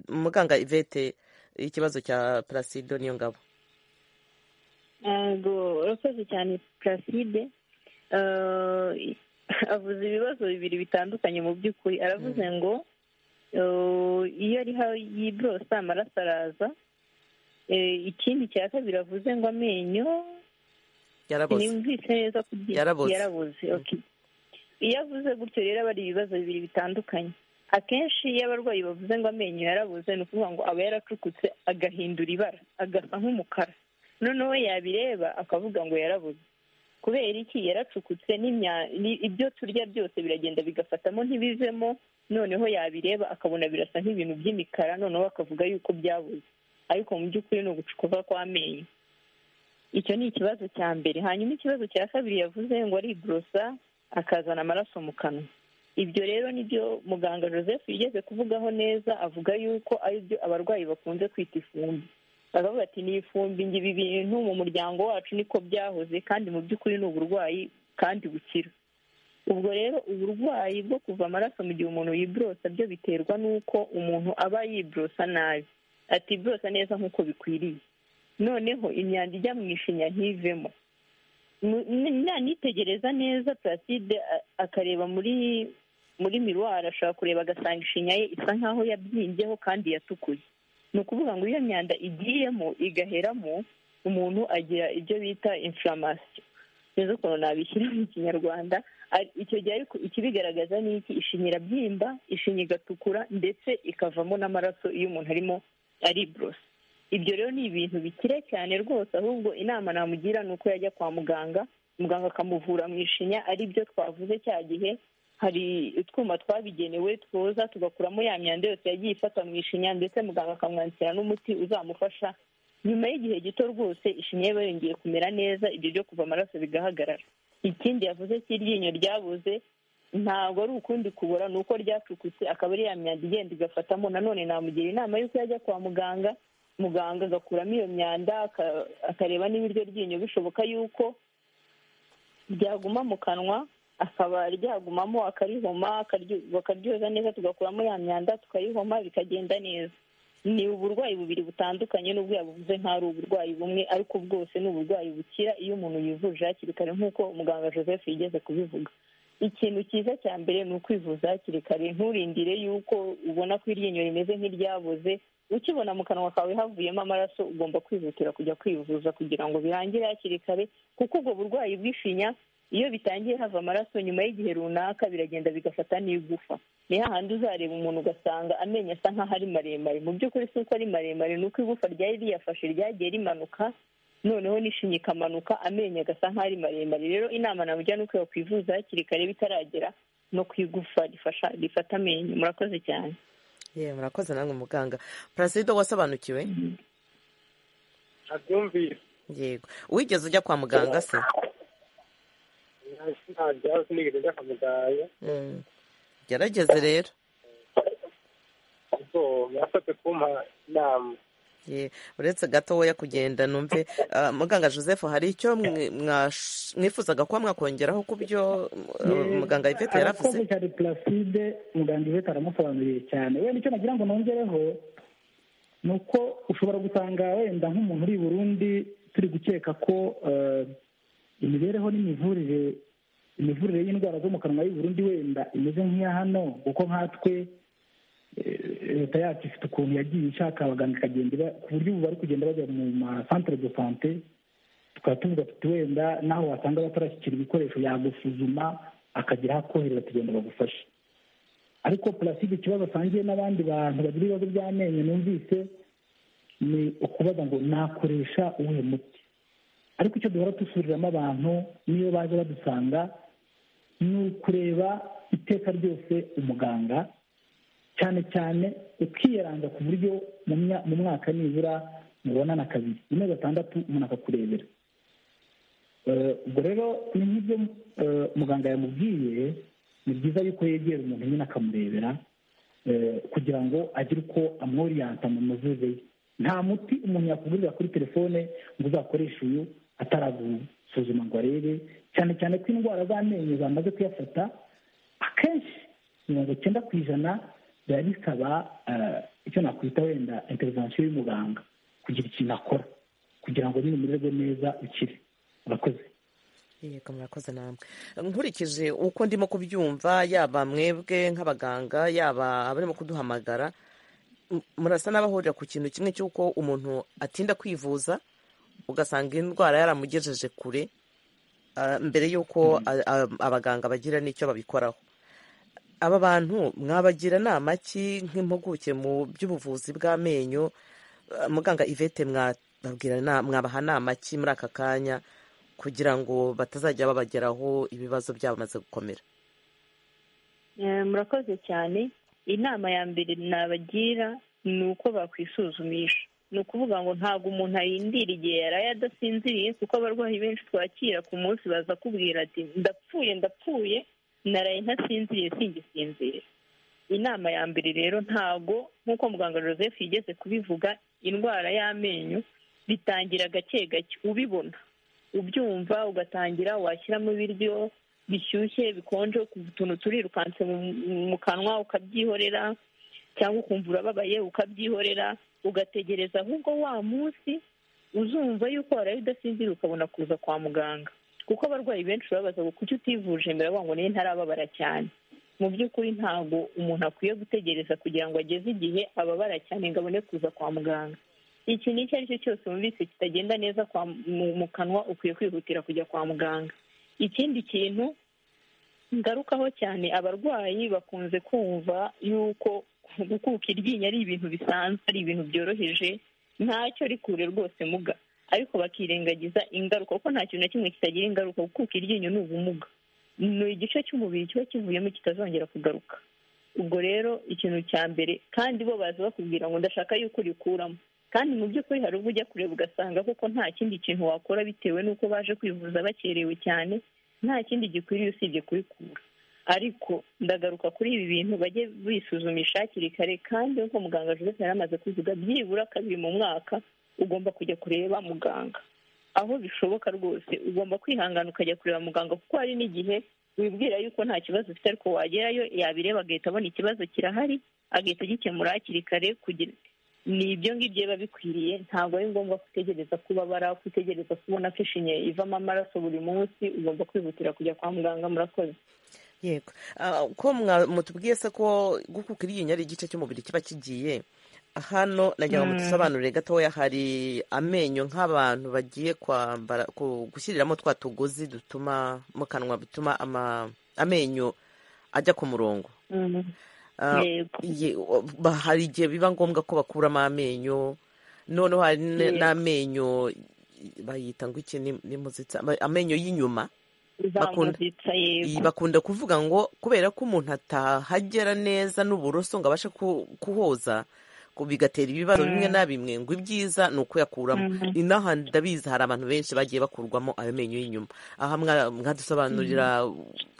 muganga ivete ikibazo cya Placido niyo ngabo ntabwo urakoze cyane placide avuze ibibazo bibiri bitandukanye mu by'ukuri aravuze ngo iyo ariho yiborosa amaraso araza ikindi cya kabiri avuze ngo amenyo nimvise neza yaraboze iyo avuze gutyo rero aba ari ibibazo bibiri bitandukanye akenshi iyo abarwayi bavuze ngo amenyo yarabuze ni ukuvuga ngo aba yaracukutse agahindura ibara agasa nk'umukara noneho yabireba akavuga ngo yarabuze kubera iki yaracukutse ibyo turya byose biragenda bigafatamo ntibivemo noneho yabireba akabona birasa nk'ibintu by'imikara noneho akavuga yuko byabuze ariko mu by'ukuri ni ugucukuka kw'amenyo icyo ni ikibazo cya mbere hanyuma ikibazo cya kabiri yavuze ngo ariborosa akazana amaraso mu kanwa ibyo rero nibyo muganga joseph yigeze kuvugaho neza avuga yuko aribyo abarwayi bakunze kwita ifumbi baravuga ati ni ifumbi ngo ibi bintu mu muryango wacu niko byahoze kandi mu by'ukuri ni uburwayi kandi bukira ubwo rero uburwayi bwo kuva amaraso mu gihe umuntu yiborosa byo biterwa n'uko umuntu aba yiborosa nabi atiborosa neza nk'uko bikwiriye noneho imyanda ijya mu ishinya ntivemo nanitegereza neza placide akareba muri muri miruwari ashobora kureba agasanga ishinya ye isa nk'aho yabyimbyeho kandi yatukuye ni ukuvuga ngo iyo myanda igiyemo igaheramo umuntu agira ibyo bita inflammation sinzi ukuntu nabishyira mu kinyarwanda icyo gihe ariko ikibigaragaza ni iki ishinya irabyimba ishinya igatukura ndetse ikavamo n'amaraso iyo umuntu arimo ariborosa ibyo rero ni ibintu bikire cyane rwose ahubwo inama namugira ni uko yajya kwa muganga muganga akamuvura mu ishinya ari byo twavuze cya gihe hari utwuma twabigenewe twoza tugakuramo ya myanda yose yagiye ifata mu ishinya ndetse muganga akamwandikira n'umuti uzamufasha nyuma y'igihe gito rwose ishinya yaba yongeye kumera neza ibyo byo kuva amaraso bigahagarara ikindi yavuze cy'iryinyo ryabuze ntabwo ari ukundi kubura ni uko ryacukutse akaba ari ya myanda igenda igafatamo nanone namugira inama y'uko yajya kwa muganga muganga agakuramo iyo myanda aka- akareba niba iryo ryinyo bishoboka yuko ryaguma mu kanwa akaba ryagumamo akarihoma akaryo- bakaryoza neza tugakuramo ya myanda tukayihoma bikagenda neza ni uburwayi bubiri butandukanye n'ubwo yabuvuze nk'aho ari uburwayi bumwe ariko bwose ni uburwayi bukira iyo umuntu yivuje hakiri kare nk'uko muganga joseph yigeze kubivuga ikintu cyiza cya mbere ni ukwivuza hakiri kare nturindire yuko ubona ko iryinyo rimeze nk'iryaboze ukibona mu kanwa kawe havuyemo amaraso ugomba kwihutira kujya kwivuza kugira ngo birangire hakiri kare kuko ubwo burwayi bw'ifinya iyo bitangiye hava amaraso nyuma y'igihe runaka biragenda bigafata n'igufa ni hahandi uzareba umuntu ugasanga amenyo asa nk'aho ari maremare mu by'ukuri si uko ari maremare ni uko igufa ryari riyafashe ryagiye rimanuka noneho n'ishinya ikamanuka amenyo agasa nk'aho ari maremare rero inama namugira ni uko yakwivuza hakiri kare bitaragera no ku igufa rifasha rifata amenyo murakoze cyane yewe murakoze namwe muganga parasida wasobanukiwe ntabyumvise yego wigeze ujya kwa muganga se ntabyo sinigeze njya kwa muganga Mm. gerageze rero ubwo yasabye kumpa inama Ye, uretse gatoya kugenda numve ah, muganga joseph hari icyo mwe- mwash- mwifuzaga kuba mwakongeraho ku byo ah, muganga yvette yaravuze arakoze cyane puraside muganga ivete aramusobanuriye cyane wenda icyo nagira ngo nongereho ni uko ushobora gusanga wenda nk'umuntu uri i burundi turi gukeka ko eh, imibereho n'imivurire imivurire y'indwara zo mu kanwa y'i Burundi wenda imeze nk'iya hano kuko nkatwe eh, leta yacu ifite ukuntu yagiye ishaka abaganga ikagenda iba- ku buryo ubu bari kugenda bajya mu masantere de sante tukaba tuvuga tuti wenda naho wasanga batarashyikira ibikoresho yagusuzuma akagira aho akohereza tugenda bagufashe ariko puraside ikibazo asangiye n'abandi bantu bagira ibibazo by'amenyo numvise ni ukubaza ngo nakoresha uwuhe muti ariko icyo duhora dusubiriramo abantu niyo baje badusanga ni ukureba iteka ryose umuganga cyane cyane ukiyaranza ku buryo mu mya- mu mwaka nibura mubonana kabiri rimwe gatandatu umuntu akakurebera Eh, ubwo rero ni nk'ibyo eh, muganga yamubwiye ni byiza yuko yegera umuntu nyine akamurebera eh, kugira ngo agire uko amworiyanta mu mivuze ye nta muti umuntu yakugurira kuri telefone ngo uzakoreshe uyu ataragusuzuma ngo arebe cyane cyane ko indwara z'amenyo zamaze kuyafata akenshi mirongo icyenda ku ijana biba bisaba eh, icyo nakwita wenda interivansiyo y'umuganga kugira ikintu akora kugira ngo nyine umererwe neza ukire murakoze yego murakoze namwe nkurikije uko ndimo kubyumva yaba mwebwe nk'abaganga yaba abarimo kuduhamagara m- murasa n'abahurira ku kintu kimwe cy'uko umuntu atinda kwivuza ugasanga indwara yaramugejeje kure ah, mbere y'uko a- a- abaganga bagira n'icyo babikoraho aba bantu mwabagira inama ki nk'impuguke mu by'ubuvuzi bw'amenyo Ah, muganga ivete mwababwira na- mwabaha nama ki muri aka kanya kugira ngo batazajya babageraho ibibazo byabo bimaze gukomera Eh, murakoze cyane inama ya mbere nabagira ni uko bakwisuzumisha ni ukuvuga ngo ntabwo umuntu ayindira igihe yaraye adasinziriye kuko abarwayi benshi twakira ku munsi baza kubwira ati ndapfuye ndapfuye naraye ntasinziriye singisinzira inama ya mbere rero ntabwo nk'uko muganga joseph yigeze kubivuga indwara y'amenyo bitangira gake gake ubibona ubyumva ugatangira washyiramo ibiryo bishyushye bikonje utuntu turirukanse mu- mu kanwa ukabyihorera cyangwa ukumva urababaye ukabyihorera ugategereza ahubwo wa munsi uzumva yuko waraye udasinzira ukabona kuza kwa muganga kuko abarwayi benshi babaza ngo kuki utivuje mbere bavuga ngo niyo ntarababara cyane mu by'ukuri ntabwo umuntu akwiye gutegereza kugira ngo ageze igihe ababara cyane ngo abone kuza kwa muganga iki ni icyo ari cyo cyose wumvise kitagenda neza kwa mu, mu kanwa ukwiye kwihutira kujya kwa muganga ikindi kintu ngarukaho cyane abarwayi bakunze kumva yuko gukuka iryinyo ari ibintu bisanzwe ari ibintu byoroheje ntacyo rikure rwose muga ariko bakirengagiza ingaruka kuko nta kintu na kimwe kitagira ingaruka gukuka iryinyo ni ubumuga ni igice cy'umubiri kiba kivuyemo kitazongera kugaruka ubwo rero ikintu cya mbere kandi bo baza bakubwira ngo ndashaka yuko urikuramo kandi mu by'ukuri hari ubwo ujya kureba ugasanga koko nta kindi kintu wakora bitewe n'uko baje kwivuza bakerewe cyane nta kindi gikwiriye usibye kurikura ariko ndagaruka kuri ibi bintu bajye bisuzumisha hakiri kare kandi nk'uko muganga joseph yari amaze kubivuga byibura kabiri mu mwaka ugomba kujya kureba muganga aho bishoboka rwose ugomba kwihangana ukajya kureba muganga kuko hari n'igihe wibwira yuko nta kibazo ufite ariko wagerayo yabireba agahita abona ikibazo kirahari agahita agikemura hakiri kare kugira ni ibyo ngibyo biba bikwiriye ntabwo ari ngombwa gutegereza kubabara gutegereza kubona ko ishinya ivamo amaraso buri munsi ugomba kwihutira kujya kwa muganga murakoze yego Ah, uko mwa- mutubwiye se ko gukuka iryinyo ari igice cy'umubiri kiba kigiye hano nagira ngo mudusobanurire gatoya hari amenyo nk'abantu bagiye kwambara ku- gushyiriramo twa tugozi dutuma mu kanwa bituma ama- amenyo ajya ku murongo Mm. Ah, yego ye- ba- hari igihe biba ngombwa ko bakuramo amenyo noneho hari n- Yego. n'amenyo bayita ngo iki ni- ni muzitsa ba- amenyo y'inyuma bakunda zamuzitsa iyi yego bakunda kuvuga ngo kubera ko umuntu atahagera neza n'uburoso ngo abashe ku- kuhoza ku- bigatera ibibazo bimwe na bimwe ngo ibyiza ni ukuyakuramo inaha ndabizi hari abantu benshi bagiye bakurwamo ayo menyo y'inyuma aha mwa- mwadusobanurira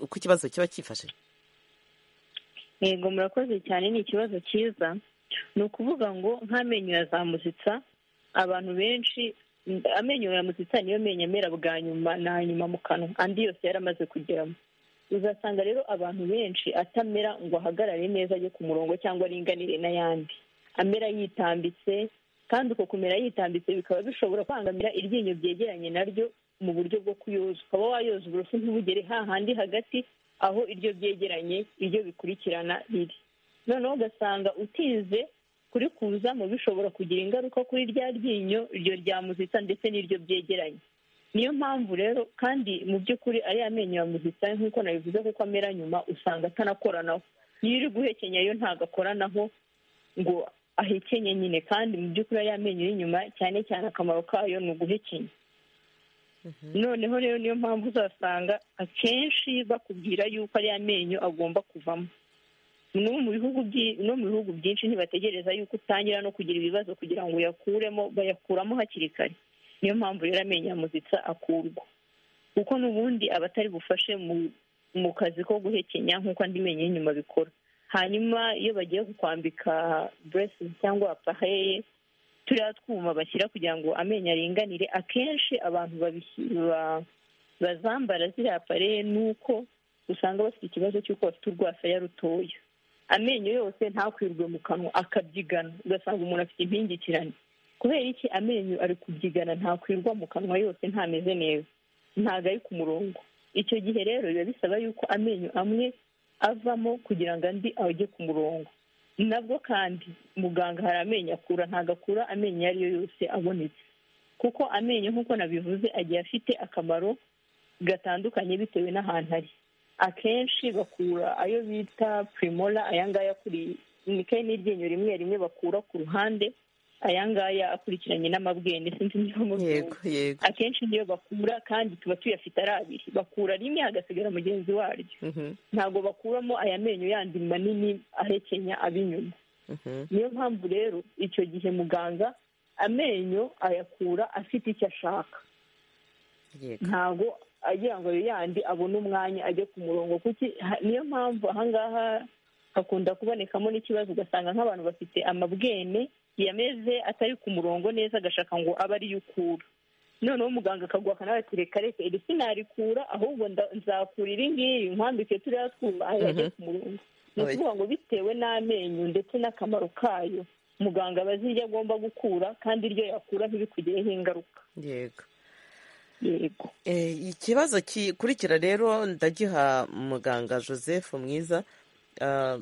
uko ikibazo kiba cyifashe yego murakoze cyane ni ikibazo cyiza ni ukuvuga ngo nk'amenyo ya zamuzitsa abantu benshi amenyo ya muzitsa niyo menyo amera bwa nyuma na nyuma mu kanwa andi yose yari amaze kugeramo uzasanga rero abantu benshi atamera ngo ahagarare neza ajye ku murongo cyangwa aringanire n'ayandi amera yitambitse kandi uko kumera yitambitse bikaba bishobora kwangamira iryinyo byegeranye naryo mu buryo bwo kuyoza ukaba wayoza uburoso ntibugere hahandi hagati aho iryo byegeranye iryo bikurikirana riri noneho ugasanga utinze kurikuzamo bishobora kugira ingaruka kuri rya ryinyo iryo ryamuzitsa ndetse n'iryo byegeranye niyo mpamvu rero kandi mu by'ukuri ari amenyo ya muzitsa nk'uko nabivuze kuko amera nyuma usanga atanakoranaho niyo uri guhekenya yo ntabwo akoranaho ngo ahekenye nyine kandi mu by'ukuri ari amenyo y'inyuma cyane cyane akamaro kayo ni uguhekenya noneho rero niyo mpamvu uzasanga akenshi bakubwira yuko ari amenyo agomba kuvamo no mu bihugu byi- no mu bihugu byinshi ntibategereza yuko utangira no kugira ibibazo kugira ngo uyakuremo bayakuramo hakiri kare niyo mpamvu rero amenyo ya muzitsa akurwa kuko n'ubundi aba atari bufashe mu mu kazi ko guhekenya nk'uko andi menyo y'inyuma bikora hanyuma iyo bagiye kukwambika buresi cyangwa apaheye turiya twuma bashyira kugira ngo amenyo aringanire akenshi abantu babishy- ba- bazambara ziriya pareye ni uko usanga bafite ikibazo cy'uko bafite urwasaya rutoya amenyo yose ntakwirwe mu kanwa akabyigana ugasanga umuntu afite impingikirane kubera iki amenyo ari kubyigana ntakwirwa mu kanwa yose ntameze neza ntabwo ari ku murongo icyo gihe rero biba bisaba yuko amenyo amwe avamo kugira ngo andi ajye ku murongo nabwo kandi muganga hari amenyo akura ntabwo akura amenyo iyo ari yo yose abonetse kuko amenyo nk'uko nabivuze agiye afite akamaro gatandukanye bitewe n'ahantu ari akenshi bakura ayo bita primora aya ngaya akuri ni kayi n'iryinyo rimwe rimwe bakura ku ruhande aya ngaya akurikiranye n'amabwene sinzi niba yego mubyumva yego akenshi niyo bakura kandi tuba tuyafite ari abiri bakura rimwe hagasigara mugenzi waryo Mhm, ntabwo bakuramo aya menyo yandi manini ahekenya ab'inyuma mhm. niyo mpamvu rero icyo gihe muganga amenyo ayakura afite icyo ashaka yego ntabwo agira ngo ayo yandi abone umwanya ajye ku murongo kuki ha- niyo mpamvu ahangaha hakunda kubonekamo n'ikibazo ugasanga nk'abantu bafite amabwene yameze atari ku murongo neza agashaka ngo abe ariyo ukura noneho muganga akaguha akanawe ati reka reka iri sinarikura ahubwo nda- nzakura iri ngiri nkwambike turiya twuma ajye ku murongo ni Oya. ukuvuga ngo bitewe n'amenyo ndetse n'akamaro kayo muganga aba azi iryo agomba gukura kandi iryo yakura ntibikugireho ingaruka yego yego Eh, ikibazo gikurikira rero ndagiha muganga joseph mwiza Ah,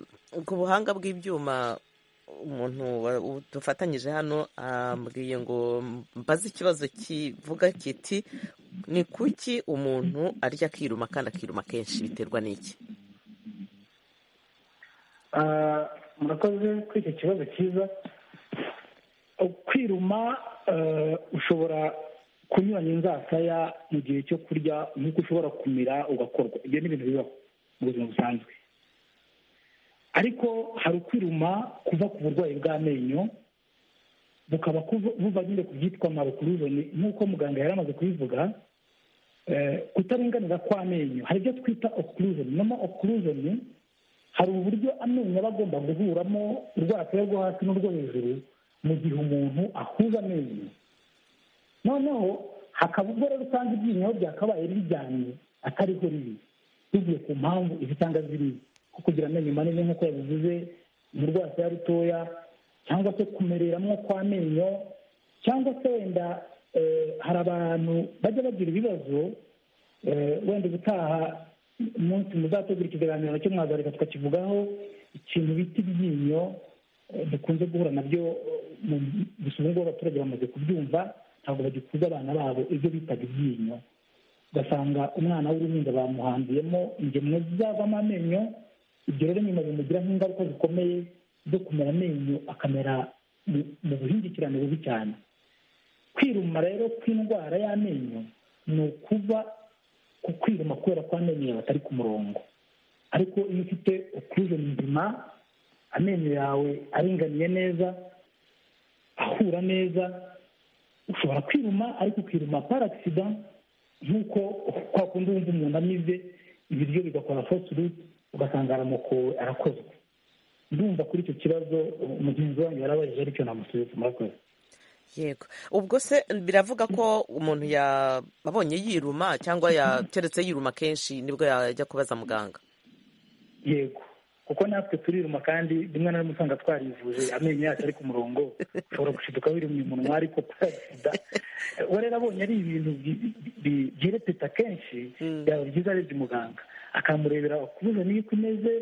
ku buhanga bw'ibyuma umuntu wa- u- dufatanyije hano ambwiye ngo mbaze ikibazo kivuga kiti ni kuki umuntu arya akiruma kandi akiruma kenshi biterwa n'iki Ah, murakoze kuri icyo kibazo cyiza kwiruma eh, ushobora kunyuranya inzasaya mu gihe cyo kurya nk'uko ushobora kumira ugakorwa ibyo ni ibintu bibaho mu buzima busanzwe ariko hari ukwiruma kuva ku burwayi bw'amenyo bukaba kuva- buva nyine ku byitwa marukuruzoni nk'uko muganga yari amaze kubivuga kutarenganira kw'amenyo hari ibyo twita occlusion nomo occlusion hari uburyo amenyo aba agomba guhuramo urwateye rwo hasi n'urwo hejuru mu gihe umuntu ahuza amenyo noneho hakaba ubwo rero usanga iryinyo ryakabaye rijyanye atariho riri tugiye ku mpamvu izi cyangwa ziriya nko kugira amenyo manini nk'uko yabivuze mu rwateye rutoya cyangwa se kumereramo kw'amenyo cyangwa se wenda hari abantu bajya bagira ibibazo wenda ubutaha umunsi muzategura ikiganiro cyo mwagarika tukakivugaho ikintu bita ibyinyo dukunze guhura nabyo gusa ubu ngubu abaturage bamaze kubyumva ntabwo bagikuza abana babo ibyo bitaga ibyinyo ugasanga umwana w'uruhinja bamuhambiyemo ingemwe zizavamo amenyo ibyo rero nyuma bimugiraho ingaruka zikomeye zo kumera amenyo akamera mu buhingikirane bubi cyane kwiruma rero kw'indwara y'amenyo ni ukuba ku kwiruma kubera ko amenyo yawe atari ku murongo ariko iyo ufite occlusion nzima amenyo yawe aringaniye neza ahura neza ushobora kwiruma ariko ukiruma agisida nk'uko kwa kundi wumva umuntu amize ibiryo bigakora fosuru ugasanga aramukowe arakozwe ndumva kuri icyo kibazo umugenzi wanyu yarabajije aricyo namusubiza murakoze yego ubwo se biravuga ko umuntu yabonye yiruma cyangwa yateretse yiruma kenshi nibwo yajya kubaza muganga yego kuko natwe turiruma kandi rimwe na rimwe usanga twarivuje amenyo yacu ari ku murongo ushobora gushiduka wirumye umunwa ariko sida uwo rero abonye ari ibintu byirepeta kenshi byaba byiza arebye umuganga akamurebera kubuza niyo uko imeze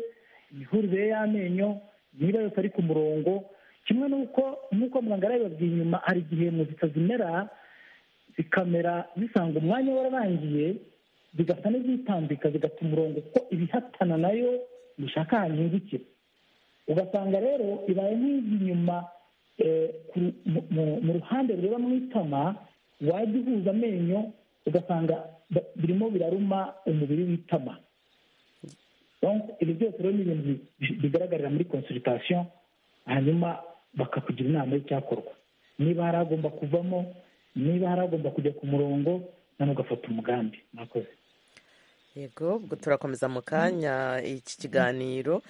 imihurire y'amenyo niba yose ari ku murongo kimwe n'uko nk'uko muganga arabibabwiye inyuma hari igihe muzika zimera zikamera zisanga umwanya wararangiye zigasa n'izitambika zigata umurongo kuko ibihatana nayo bishaka ahantu hingukira ugasanga rero ibaye nk'izi inyuma mu ruhande rureba mu itama wajya uhuza amenyo ugasanga birimo biraruma umubiri w'itama ibi byose rero ni ibintu bigaragarira muri konsiritasiyo hanyuma bakakugira inama y'icyakorwa niba hari agomba kuvamo niba hari agomba kujya ku murongo noneho ugafata umugambi mwakoze yego ubwo turakomeza mu kanya iki kiganiro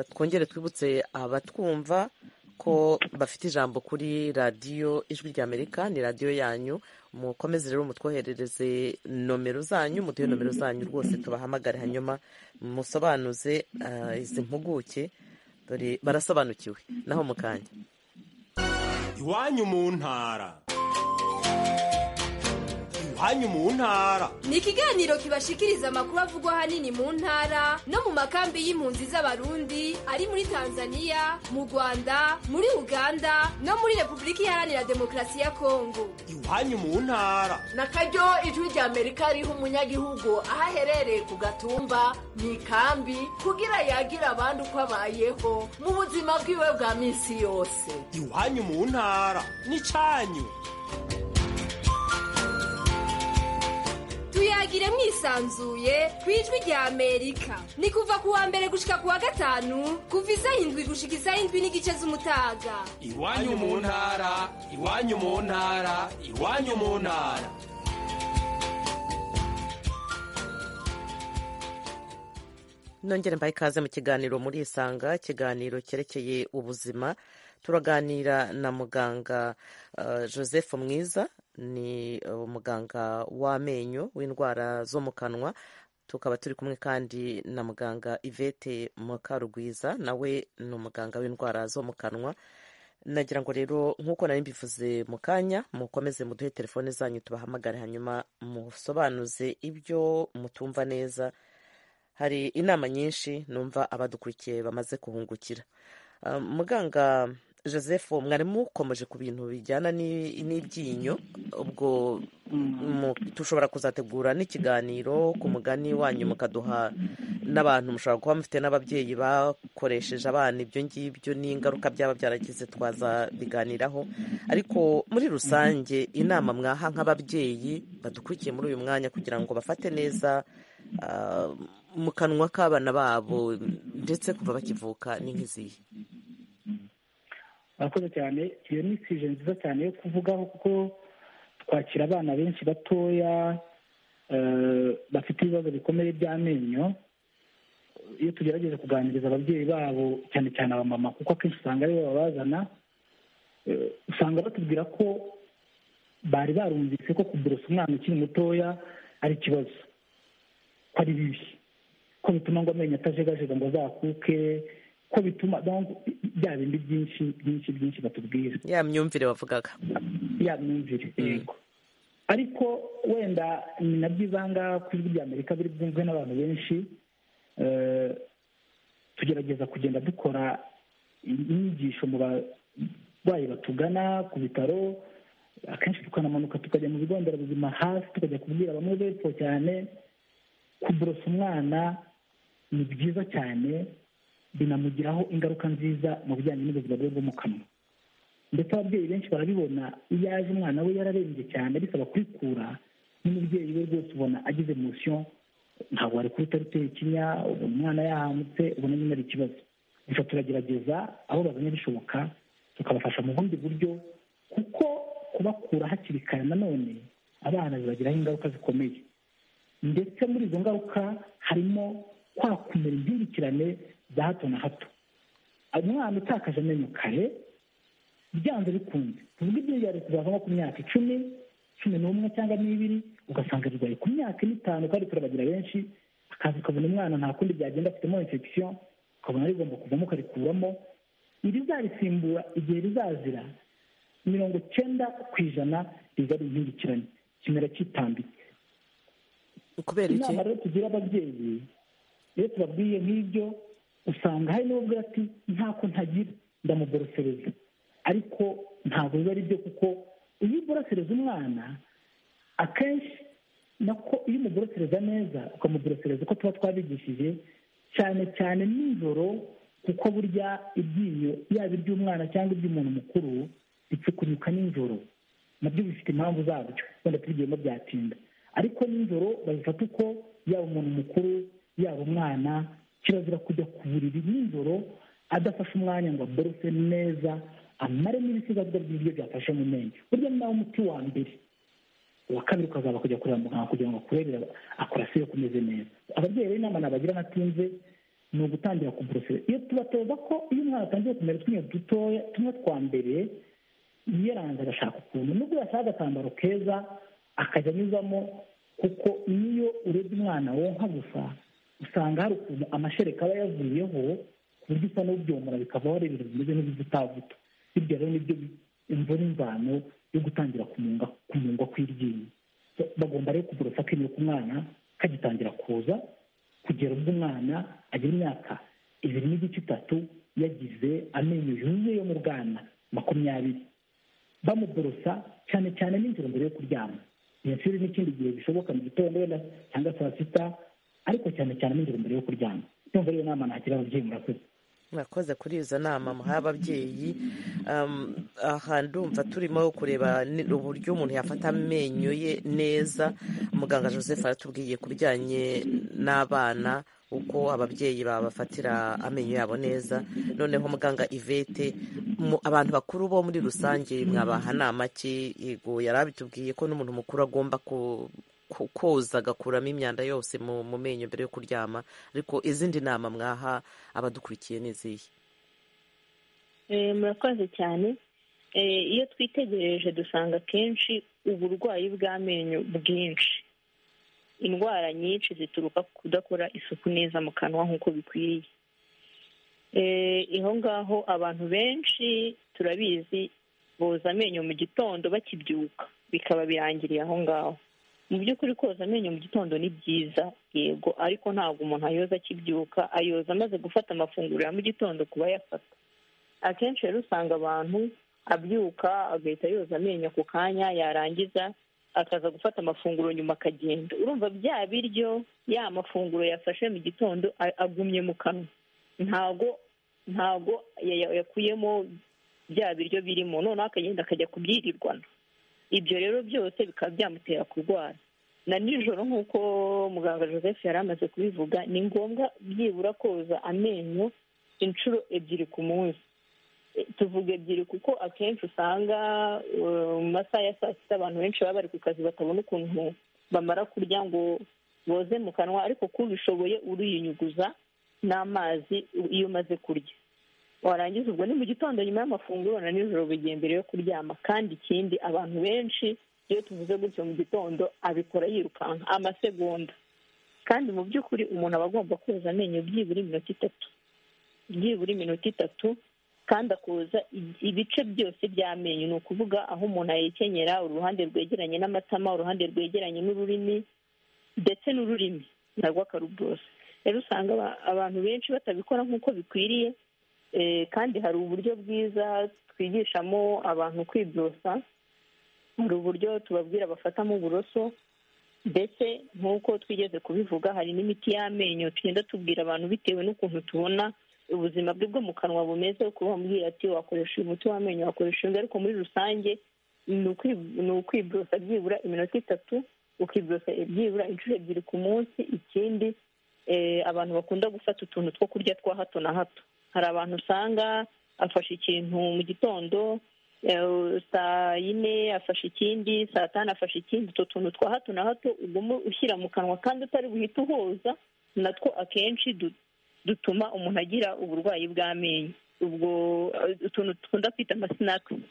twongere twibutse abatwumva ko bafite ijambo kuri radiyo ijwi ry'amerika ni radiyo yanyu mukomeze rero mutwoherereze nomero zanyu muduhe nomero zanyu rwose tubahamagare hanyuma musobanuze izi mpuguke dore barasobanukiwe naho mu kanya iwanyu mu ntara iwanyu mu ntara ni ikiganiro kibashikiriza amakuru avugwa ahanini mu ntara no mu makambi y'impunzi z'abarundi ari muri tanzania mu rwanda muri uganda no muri repubulika iharanira demokarasi ya kongo iwanyu mu ntara na karyo ijwi rya amerika riha umunyagihugu aho aherereye ku gatumba mu ikambi kugira yagira abandi uko abayeho mu buzima bwiwe bwa minsi yose iwanyu mu ntara n'icyanyu tuyagire mwisanzuye ku ijwi rya amerika ni kuva ku wa mbere gushika ku wa gatanu kuva isaha indwi gushika isaha indwi n'igice z'umutaga iwanyu mu ntara iwanyu mu ntara iwanyu mu ntara nongere mbaye ikaze mu kiganiro muri isanga ikiganiro cyerekeye ubuzima turaganira na muganga joseph mwiza ni umuganga w'amenyo w'indwara zo mu kanwa tukaba turi kumwe kandi na muganga ivete mukarugwiza nawe ni umuganga w'indwara zo mu kanwa nagira ngo rero nk'uko nari mbivuze mu kanya mukomeze muduhe telefone zanyu tubahamagare hanyuma musobanuze ibyo mutumva neza hari inama nyinshi numva abadukurikiye bamaze kuhungukira muganga joseph mwari mukomeje ku bintu bijyana n'ibyinyo ubwo dushobora kuzategura n'ikiganiro ku mugani wanyu mukaduha n'abantu mushobora kuba mufite n'ababyeyi bakoresheje abana ibyo ngibyo n'ingaruka byaba byaragize twaza biganiraho ariko muri rusange inama mwaha nk'ababyeyi badukurikiye muri uyu mwanya kugira ngo bafate neza mu kanwa k'abana babo ndetse kuva bakivuka ni nk'izihe murakoze cyane iyo ni isije nziza cyane yo kuvugaho kuko twakira abana benshi batoya bafite ibibazo bikomeye by'amenyo iyo tugerageza kuganiriza ababyeyi babo cyane cyane abamama kuko akenshi usanga aribo babazana usanga batubwira ko bari barumvise ko kuborosa umwana ukiri mutoya ari ikibazo ko ari bibi ko bituma ngo amenyo atajegajega ngo azakuke ko bituma bya bindi byinshi byinshi byinshi batubwira ya myumvire wavugaga ya myumvire yego ariko wenda ni nabyo ibanga ku ijwi rya amerika biri bwumvwe n'abantu benshi tugerageza kugenda dukora inyigisho mu barwayi batugana ku bitaro akenshi tukanamanuka tukajya mu bigo nderabuzima hasi tukajya kubwira bamwe bepfo cyane kuborosa umwana ni byiza cyane binamugiraho ingaruka nziza mu bijyanye n'ubuzima bwe bwo mu kanwa ndetse ababyeyi benshi barabibona iyo aje umwana we yararembye cyane bisaba kurikura n'umubyeyi we rwose ubona agize musiyo ntabwo wari kurita ruteye ikinya ubona umwana yahamutse ubona nyine ari ikibazo gusa turagerageza aho babonye bishoboka tukabafasha mu bundi buryo kuko kubakura hakiri kare nanone abana bibagiraho ingaruka zikomeye ndetse muri izo ngaruka harimo kwakumira impingikirane za hato na hato umwana utakaje amenyo kare byanze bikunze tuvuge ibyo byari kuzavamo ku myaka icumi cumi n'umwe cyangwa n'ibiri ugasanga birwaye ku myaka n'itanu kandi turabagira benshi akaza ukabona umwana nta kundi byagenda afitemo infection ukabona rigomba kuvamo ukarikuramo irizarisimbura igihe rizazira mirongo cyenda ku ijana riza ari impingikirane kimera cyitambitse kubera iki inama rero tugira ababyeyi iyo tubabwiye nk'ibyo usanga hari n'ubwo ati ntako ntagira ndamuborosereza ariko ntabwo biba ari byo kuko iyo uborosereza umwana akenshi nako iyo umuborosereza neza ukamuborosereza uko tuba twabigishije cyane cyane nijoro kuko burya ibyinyo yaba iry'umwana cyangwa iby'umuntu mukuru bipfukunyuka nijoro nabyo bifite impamvu zabyo wenda tubigiyemo byatinda ariko nijoro babifata uko yaba umuntu mukuru yaba umwana kirazira kujya ku buriri nijoro adafashe umwanya ngo aborose neza amare n'ibisigazwa by'ibiryo byafashe mu menyo burya ni nawe umuti wa mbere uwa kabiri ukazaba kujya kureba muganga kugira ngo akurebere akurasiye kumeze neza ababyeyi rero inama nabagira ntatinze ni ugutangira kuborosera iyo tubatoza ko iyo umwana atangiye kumera utwinyo dutoya tumwe twa mbere yiyaranze agashaka ukuntu nubwo yashaka agatambaro keza akajya anyuzamo kuko niyo urebye umwana wonka gusa usanga hari ukuntu amashereka aba yavuyeho ku buryo usa n'ubyomora bikavaho ari ibintu bimeze nk'ibizitavuta hirya rero nibyo imvura imvano yo gutangira kumunga kumungwa kw'iryinyo bagomba rero kuborosa akeneye ku mwana kagitangira kuza kugera ubwo umwana agira imyaka ibiri n'igice itatu yagize amenyo yuzuye yo mu bwana makumyabiri bamuborosa cyane cyane n'inzira mbere yo kuryama iyi n'ikindi gihe bishoboka mu gitondo wenda cyangwa saa sita ariko cyane cyane nijoro mbere yo kuryama ndumva ariyo nama nagira ababyeyi murakoze murakoze kuri izo nama muhaye ababyeyi aha ndumva turimo kureba uburyo umuntu yafata amenyo ye neza muganga joseph aratubwiye ku bijyanye n'abana uko ababyeyi babafatira amenyo yabo neza noneho muganga ivete abantu bakuru bo muri rusange mwabaha nama ki yego yari abitubwiye ko n'umuntu mukuru agomba ku koza agakuramo imyanda yose mu menyo mbere yo kuryama ariko izindi nama mwaha abadukurikiye n'izihe murakoze cyane iyo twitegereje dusanga akenshi uburwayi bw'amenyo bwinshi indwara nyinshi zituruka ku kudakora isuku neza mu kanwa nk'uko bikwiriye aho ngaho abantu benshi turabizi boza amenyo mu gitondo bakibyuka bikaba birangiriye aho ngaho mu by'ukuri koza amenyo mu gitondo ni byiza yego ariko ntabwo umuntu ayoza akibyuka ayoza amaze gufata amafunguro ya mu gitondo kuba yafata akenshi rero usanga abantu abyuka agahita yoza amenyo ako kanya yarangiza akaza gufata amafunguro nyuma akagenda urumva bya biryo ya mafunguro yafashe mu gitondo agumye mu kanwa ntago ntago yakuyemo bya biryo birimo noneho akagenda akajya kubyirirwana ibyo rero byose bikaba byamutera kurwara na nijoro nk'uko muganga joseph yari amaze kubivuga ni ngombwa byibura koza amenyo inshuro ebyiri ku munsi tuvuga ebyiri kuko akenshi usanga mu masaha ya saa sita abantu benshi baba bari ku kazi batabona ukuntu bamara kurya ngo boze mu kanwa ariko kuba ubishoboye uriyunyuguza n'amazi iyo umaze kurya warangiza ubwo ni mu gitondo nyuma y'amafunguro na nijoro bigiye mbere yo kuryama kandi ikindi abantu benshi iyo tuvuze gutyo mu gitondo abikora yirukanka amasegonda kandi mu by'ukuri umuntu aba agomba koza amenyo byibura iminota itatu byibura iminota itatu kandi akoza ibice byose by'amenyo ni ukuvuga aho umuntu ayekenyera uruhande rwegeranye n'amatama uruhande rwegeranye n'ururimi ndetse n'ururimi narwo akaruborosa rero usanga abantu benshi batabikora nk'uko bikwiriye kandi hari uburyo bwiza twigishamo abantu kwiborosa hari uburyo tubabwira bafatamo uburoso ndetse nk'uko twigeze kubivuga hari n'imiti y'amenyo tugenda tubwira abantu bitewe n'ukuntu tubona ubuzima bwe bwo mu kanwa bumeze ukuba wamubwira ati wakoresha uyu muti w'amenyo wakoresha uyu ariko muri rusange ni ukwiborosa byibura iminota itatu ukiborosa byibura inshuro ebyiri ku munsi ikindi abantu bakunda gufata utuntu two kurya twa hato na hato hari abantu usanga afashe ikintu mu gitondo saa yine afashe ikindi saa tanu afashe ikindi utwo tuntu twa hato na hato uguma ushyira mu kanwa kandi utari buhite uhoza natwo akenshi dutuma umuntu agira uburwayi bw'amenyo ubwo utuntu dukunda kwita amasinakisi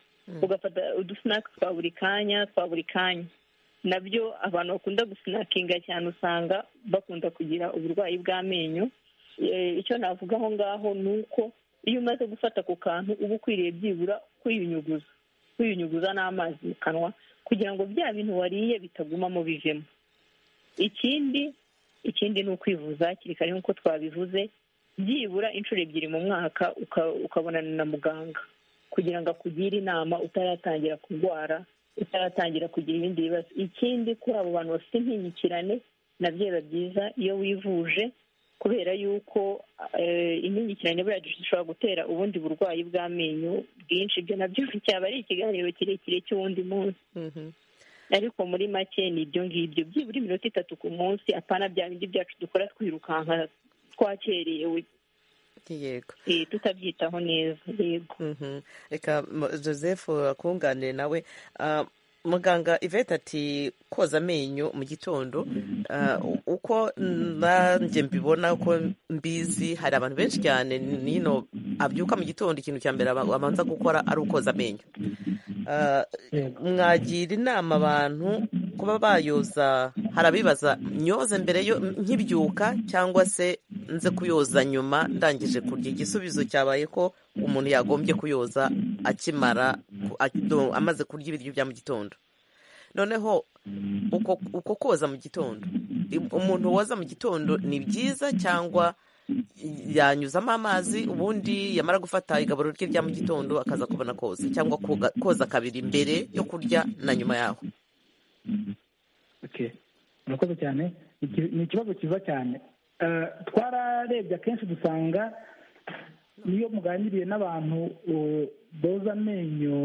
ugafata udusinaki twa buri kanya twa buri kanya nabyo abantu bakunda gusinakinga cyane usanga bakunda kugira uburwayi bw'amenyo icyo navuga aho ngaho ni uko iyo umaze gufata ku kantu uba ukwiriye byibura kwiyunyuguza kwiyunyuguza n'amazi mu kanwa kugira ngo bya bintu wariye bitaguma mu bivemo ikindi ikindi ni ukwivuza hakiri kare nk'uko twabivuze byibura inshuro ebyiri mu mwaka ukabonana na muganga kugira ngo akugire inama utaratangira kurwara utaratangira kugira ibindi bibazo ikindi kuri abo bantu bafite impingikirane nabyo biba byiza iyo wivuje kubera yuko impingikirane buriya dushobora gutera ubundi burwayi bw'amenyo bwinshi ibyo nabyo cyaba ari ikiganiro kirekire cy'uwundi munsi ariko muri make ni ibyo ngibyo byibura iminota itatu ku munsi apana bya bindi byacu dukora twirukanka twakerewe yego tutabyitaho neza yego reka joseph akunganire nawe muganga ivete ati koza amenyo mu gitondo uko nanjye mbibona uko mbizi hari abantu benshi cyane nino abyuka mu gitondo ikintu cya mbere abanza gukora ari ukoza amenyo mwagira inama abantu kuba bayoza hari abibaza nyoze mbere yo nkibyuka cyangwa se nze kuyoza nyuma ndangije kurya igisubizo cyabaye ko umuntu yagombye kuyoza akimara amaze kurya ibiryo bya mu gitondo noneho uko koza mu gitondo umuntu woza mu gitondo ni byiza cyangwa yanyuzamo amazi ubundi yamara gufata igaburo rye rya mu gitondo akaza kubona koza cyangwa koza kabiri mbere yo kurya na nyuma yaho murakoze cyane ni ikibazo cyiza cyane twararebye akenshi dusanga niyo muganiriye n'abantu boza amenyo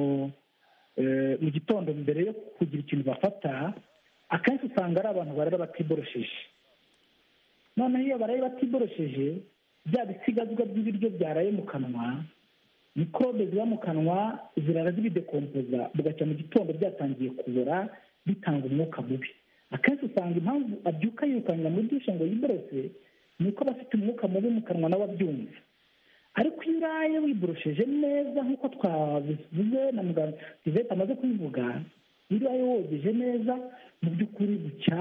mu gitondo mbere yo kugira ikintu bafata akenshi usanga ari abantu barara batiborosheje noneho iyo baraye batiborosheje bya bisigazwa by'ibiryo byaraye mu kanwa mikorobe ziba mu kanwa zirara zibidekompoza bugacya mu gitondo byatangiye kubora bitanga umwuka mubi akenshi usanga impamvu abyuka yirukankira muri dushe ngo yiborose ni uko aba afite umwuka mubi mu kanwa nawe abyumva ariko iyo uraye wiborosheje neza nk'uko twabivuze na muganga ivete amaze kubivuga iyo uraye wogeje neza mu by'ukuri gucya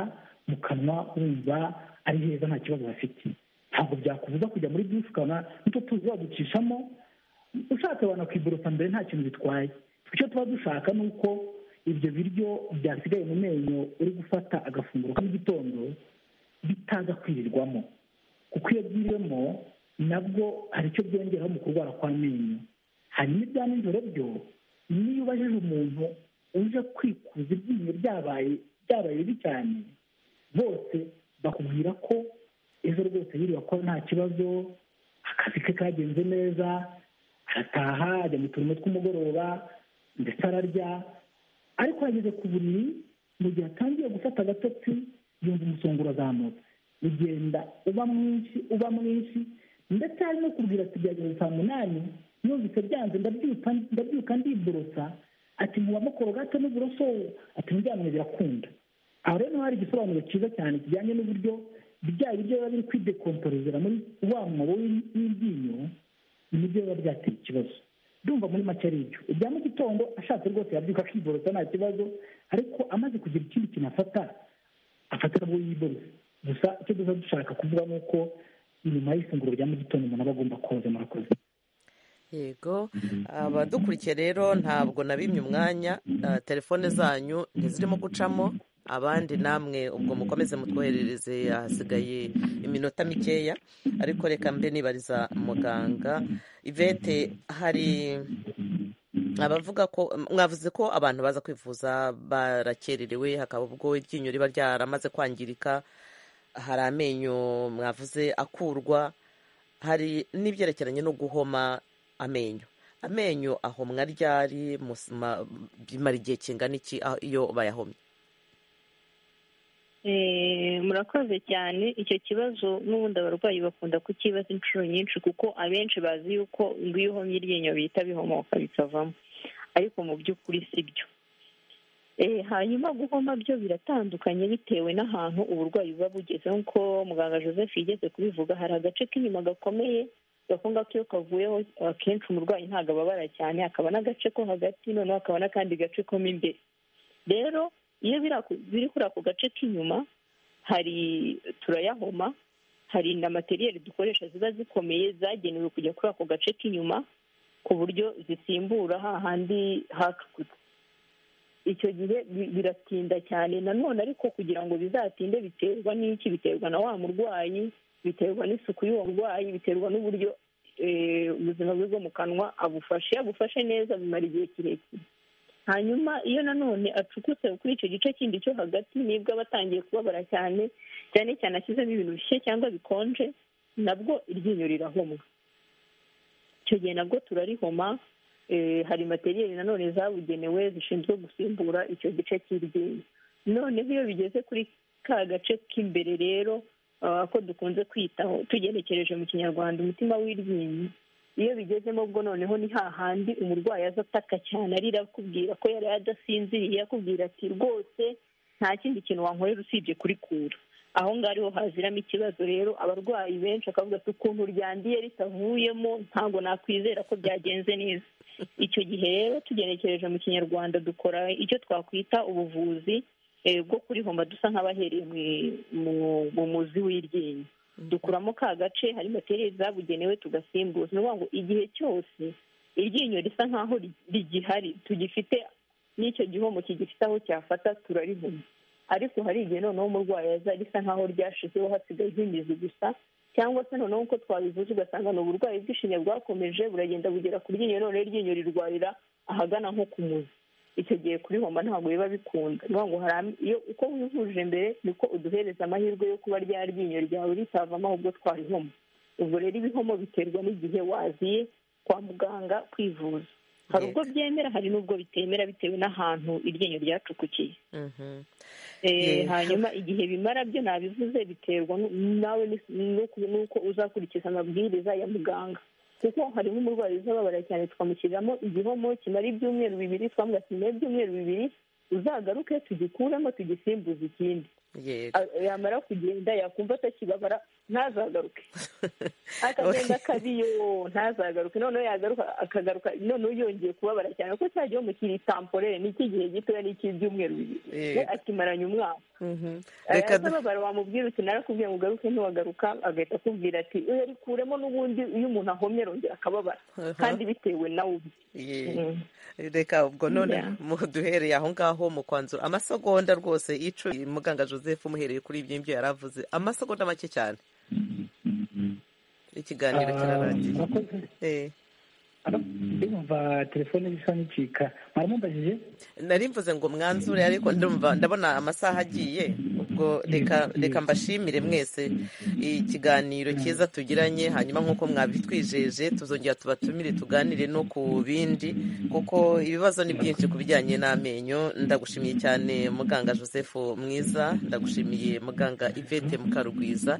mu kanwa wumva ari heza nta kibazo bafite ntabwo byakubuza kujya muri byinshi ukabona n'icyo tuzi wagucishamo ushatse wanakwiborosa mbere nta kintu bitwaye icyo tuba dushaka ni uko ibyo biryo byasigaye mu menyo uri gufata agafunguro ka gitondo bitaza kwirirwamo kuko iyo byiriwemo nabwo hari icyo byongeraho mu kurwara kw'amenyo hanyuma ibya nijoro byo niyo ubajije umuntu uje kwikuza ibyinyo byabaye byabaye bibi cyane bose bakubwira ko ejo rwose yiriwe akora nta kibazo akazi ke kagenze neza arataha ajya mu turimo tw'umugoroba ndetse ararya ariko yageze ku buriri mu gihe atangiye gufata agatotsi yumva umusongo urazamutse ugenda uba mwinshi uba mwinshi ndetse hari no kubwira ati byageze saa munani yumvise byanze ndabyuka ndiborosa ati ntiwamukoro gato n'uburoso ati ntibyamwe birakunda aho rero hari igisobanuro cyiza cyane kijyanye n'uburyo bya biryo biba biri kwidekomporezera muri wa mwobo w'iryinyo nibyo biba byateye ikibazo ndumva muri make ari ibyo ibya mu gitondo ashatse rwose yabyuka akiborosa nta kibazo ariko amaze kugira ikindi kintu afata afata nabwo yiborose gusa icyo duza dushaka kuvuga ni uko nyuma y'ifunguro rya mu gitondo umuntu aba agomba koza murakoze yego abadukurikiye rero ntabwo nabimye umwanya telefone zanyu ntizirimo gucamo abandi namwe ubwo mukomeze mutwoherereze hasigaye iminota mikeya ariko reka mbe nibariza muganga ivete hari abavuga ko mwavuze ko abantu baza kwivuza barakererewe hakaba ubwo iryinyo riba ryaramaze kwangirika hari amenyo mwavuze akurwa hari n'ibyerekeranye no guhoma amenyo amenyo ahomwa ryari bimara igihe kingana iki iyo bayahomye murakoze cyane icyo kibazo n'ubundi abarwayi bakunda kukibaza inshuro nyinshi kuko abenshi bazi yuko ngo iyo uhomye iryinyo bihita bihomoka bikavamo ariko mu by'ukuri si byo hanyuma guhoma byo biratandukanye bitewe n'ahantu uburwayi buba bugeze nk'uko muganga joseph yigeze kubivuga hari agace k'inyuma gakomeye gakunga ko iyo kavuyeho akenshi umurwayi ntabwo ababara cyane hakaba n'agace ko hagati noneho hakaba n'akandi gace ko mo imbere rero iyo biri kuri ako gace k'inyuma hari turayahoma hari na materiyeri dukoresha ziba zikomeye zagenewe kujya kuri ako gace k'inyuma ku buryo zisimbura hahandi hacukutse icyo gihe biratinda cyane nanone ariko kugira ngo bizatinde biterwa n'iki biterwa na wa murwayi biterwa n'isuku y'uwo murwayi biterwa n'uburyo ubuzima bwe bwo mu kanwa abufashe abufashe neza bimara igihe kirekire hanyuma iyo nanone acukutse kuri icyo gice kindi cyo hagati nibwo aba atangiye kubabara cyane cyane cyane ashyizemo ibintu bishyushye cyangwa bikonje nabwo iryinyo rirahomwa icyo gihe nabwo turarihoma hari materiyeri nanone zabugenewe zishinzwe gusimbura icyo gice cy'iryinyo noneho iyo bigeze kuri ka gace k'imbere rero ko dukunze kwitaho tugenekereje mu kinyarwanda umutima w'iryinyo iyo bigezemo bwo noneho ni hahandi umurwayi aza ataka cyane arira akubwira ko yari adasinziriye akubwira ati rwose nta kindi kintu wankorera usibye kurikura aho ngaho ariho haziramo ikibazo rero abarwayi benshi akavuga ati ukuntu ryandiye ritavuyemo ntabwo nakwizera ko byagenze neza icyo gihe rero tugenekereje mu kinyarwanda dukora icyo twakwita ubuvuzi bwo kurihomba dusa nk'abahereye mu muzi w'iryinyo dukuramo ka gace hari materiyeri zabugenewe tugasimbuza ni ukuvuga ngo igihe cyose iryinyo risa nk'aho rigihari tugifite n'icyo gihomo kigifite aho cyafata turarihoma ariko hari igihe noneho umurwayi aza risa nk'aho ryashizeho hasigaye nk'imizi gusa cyangwa se noneho uko twabivuze ugasanga ni uburwayi bw'ishinya bwakomeje buragenda bugera ku ryinyo noneho iryinyo rirwarira ahagana nko ku muzi icyo gihe kurihomba ntabwo biba bikunda ngo hari iyo uko wivuje mbere niko uduhereza amahirwe yo kuba rya ryinyo ryawe ritavamo ahubwo twarihoma ubwo rero ibihomo biterwa n'igihe waziye kwa muganga kwivuza hari ubwo byemera hari n'ubwo bitemera bitewe n'ahantu iryinyo ryacukukiye hanyuma igihe bimara byo nabivuze biterwa nawe n'uko uzakurikiza amabwiriza ya muganga kuko harimo umurwayi uzababara cyane twamushyiriramo igihomo kimara ibyumweru bibiri twambwira ati nyuma y'ibyumweru bibiri uzagaruke tugikuremo tugisimbuze ikindi yamara kugenda yakumva atakibabara ntazagaruke akagenda akabiyo ntazagaruke noneho yagaruka akagaruka noneho yongeye kubabara cyane kuko cya gihomo kiri tamporere ni icy'igihe gitoya ni icy'ibyumweru bibiri we akimaranye umwaka yazababara wamubwira uti narakubwiye ngo ugaruke ntiwagaruka agahita akubwira ati urikuremo n'ubundi iyo umuntu ahomye arongera akababara kandi bitewe nawe ubwe reka ubwo none duhereye aho ngaho mu kwanzura amasegonda rwose icumi muganga joseph umuhereye kuri ibyo ngibyo yari avuze amasegonda make cyane ikiganiro kirarangiye ndumva telefone zisa n'icika mwaramubajije nari mvuze ngo mwanzure ariko ndumva ndabona amasaha agiye ubwo reka mbashimire mwese ikiganiro cyiza tugiranye hanyuma nk'uko mwabitwijeje tuzongera tubatumire tuganire no ku bindi kuko ibibazo ni byinshi ku bijyanye n'amenyo ndagushimiye cyane muganga joseph mwiza ndagushimiye muganga ivete mukarugwiza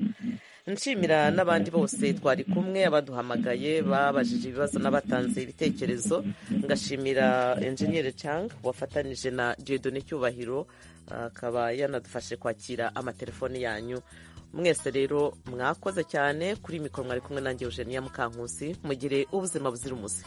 nshimira n'abandi bose twari kumwe abaduhamagaye babajije ibibazo n'abatanze ibitekerezo ngashimira enjeniyeri canga wafatanije na diyodone cyubahiro akaba yanadufashe kwakira amatelefoni yanyu mwese rero mwakoze cyane kuri mikoro mwari kumwe nange eugenia mukankusi mugire ubuzima buzira umuze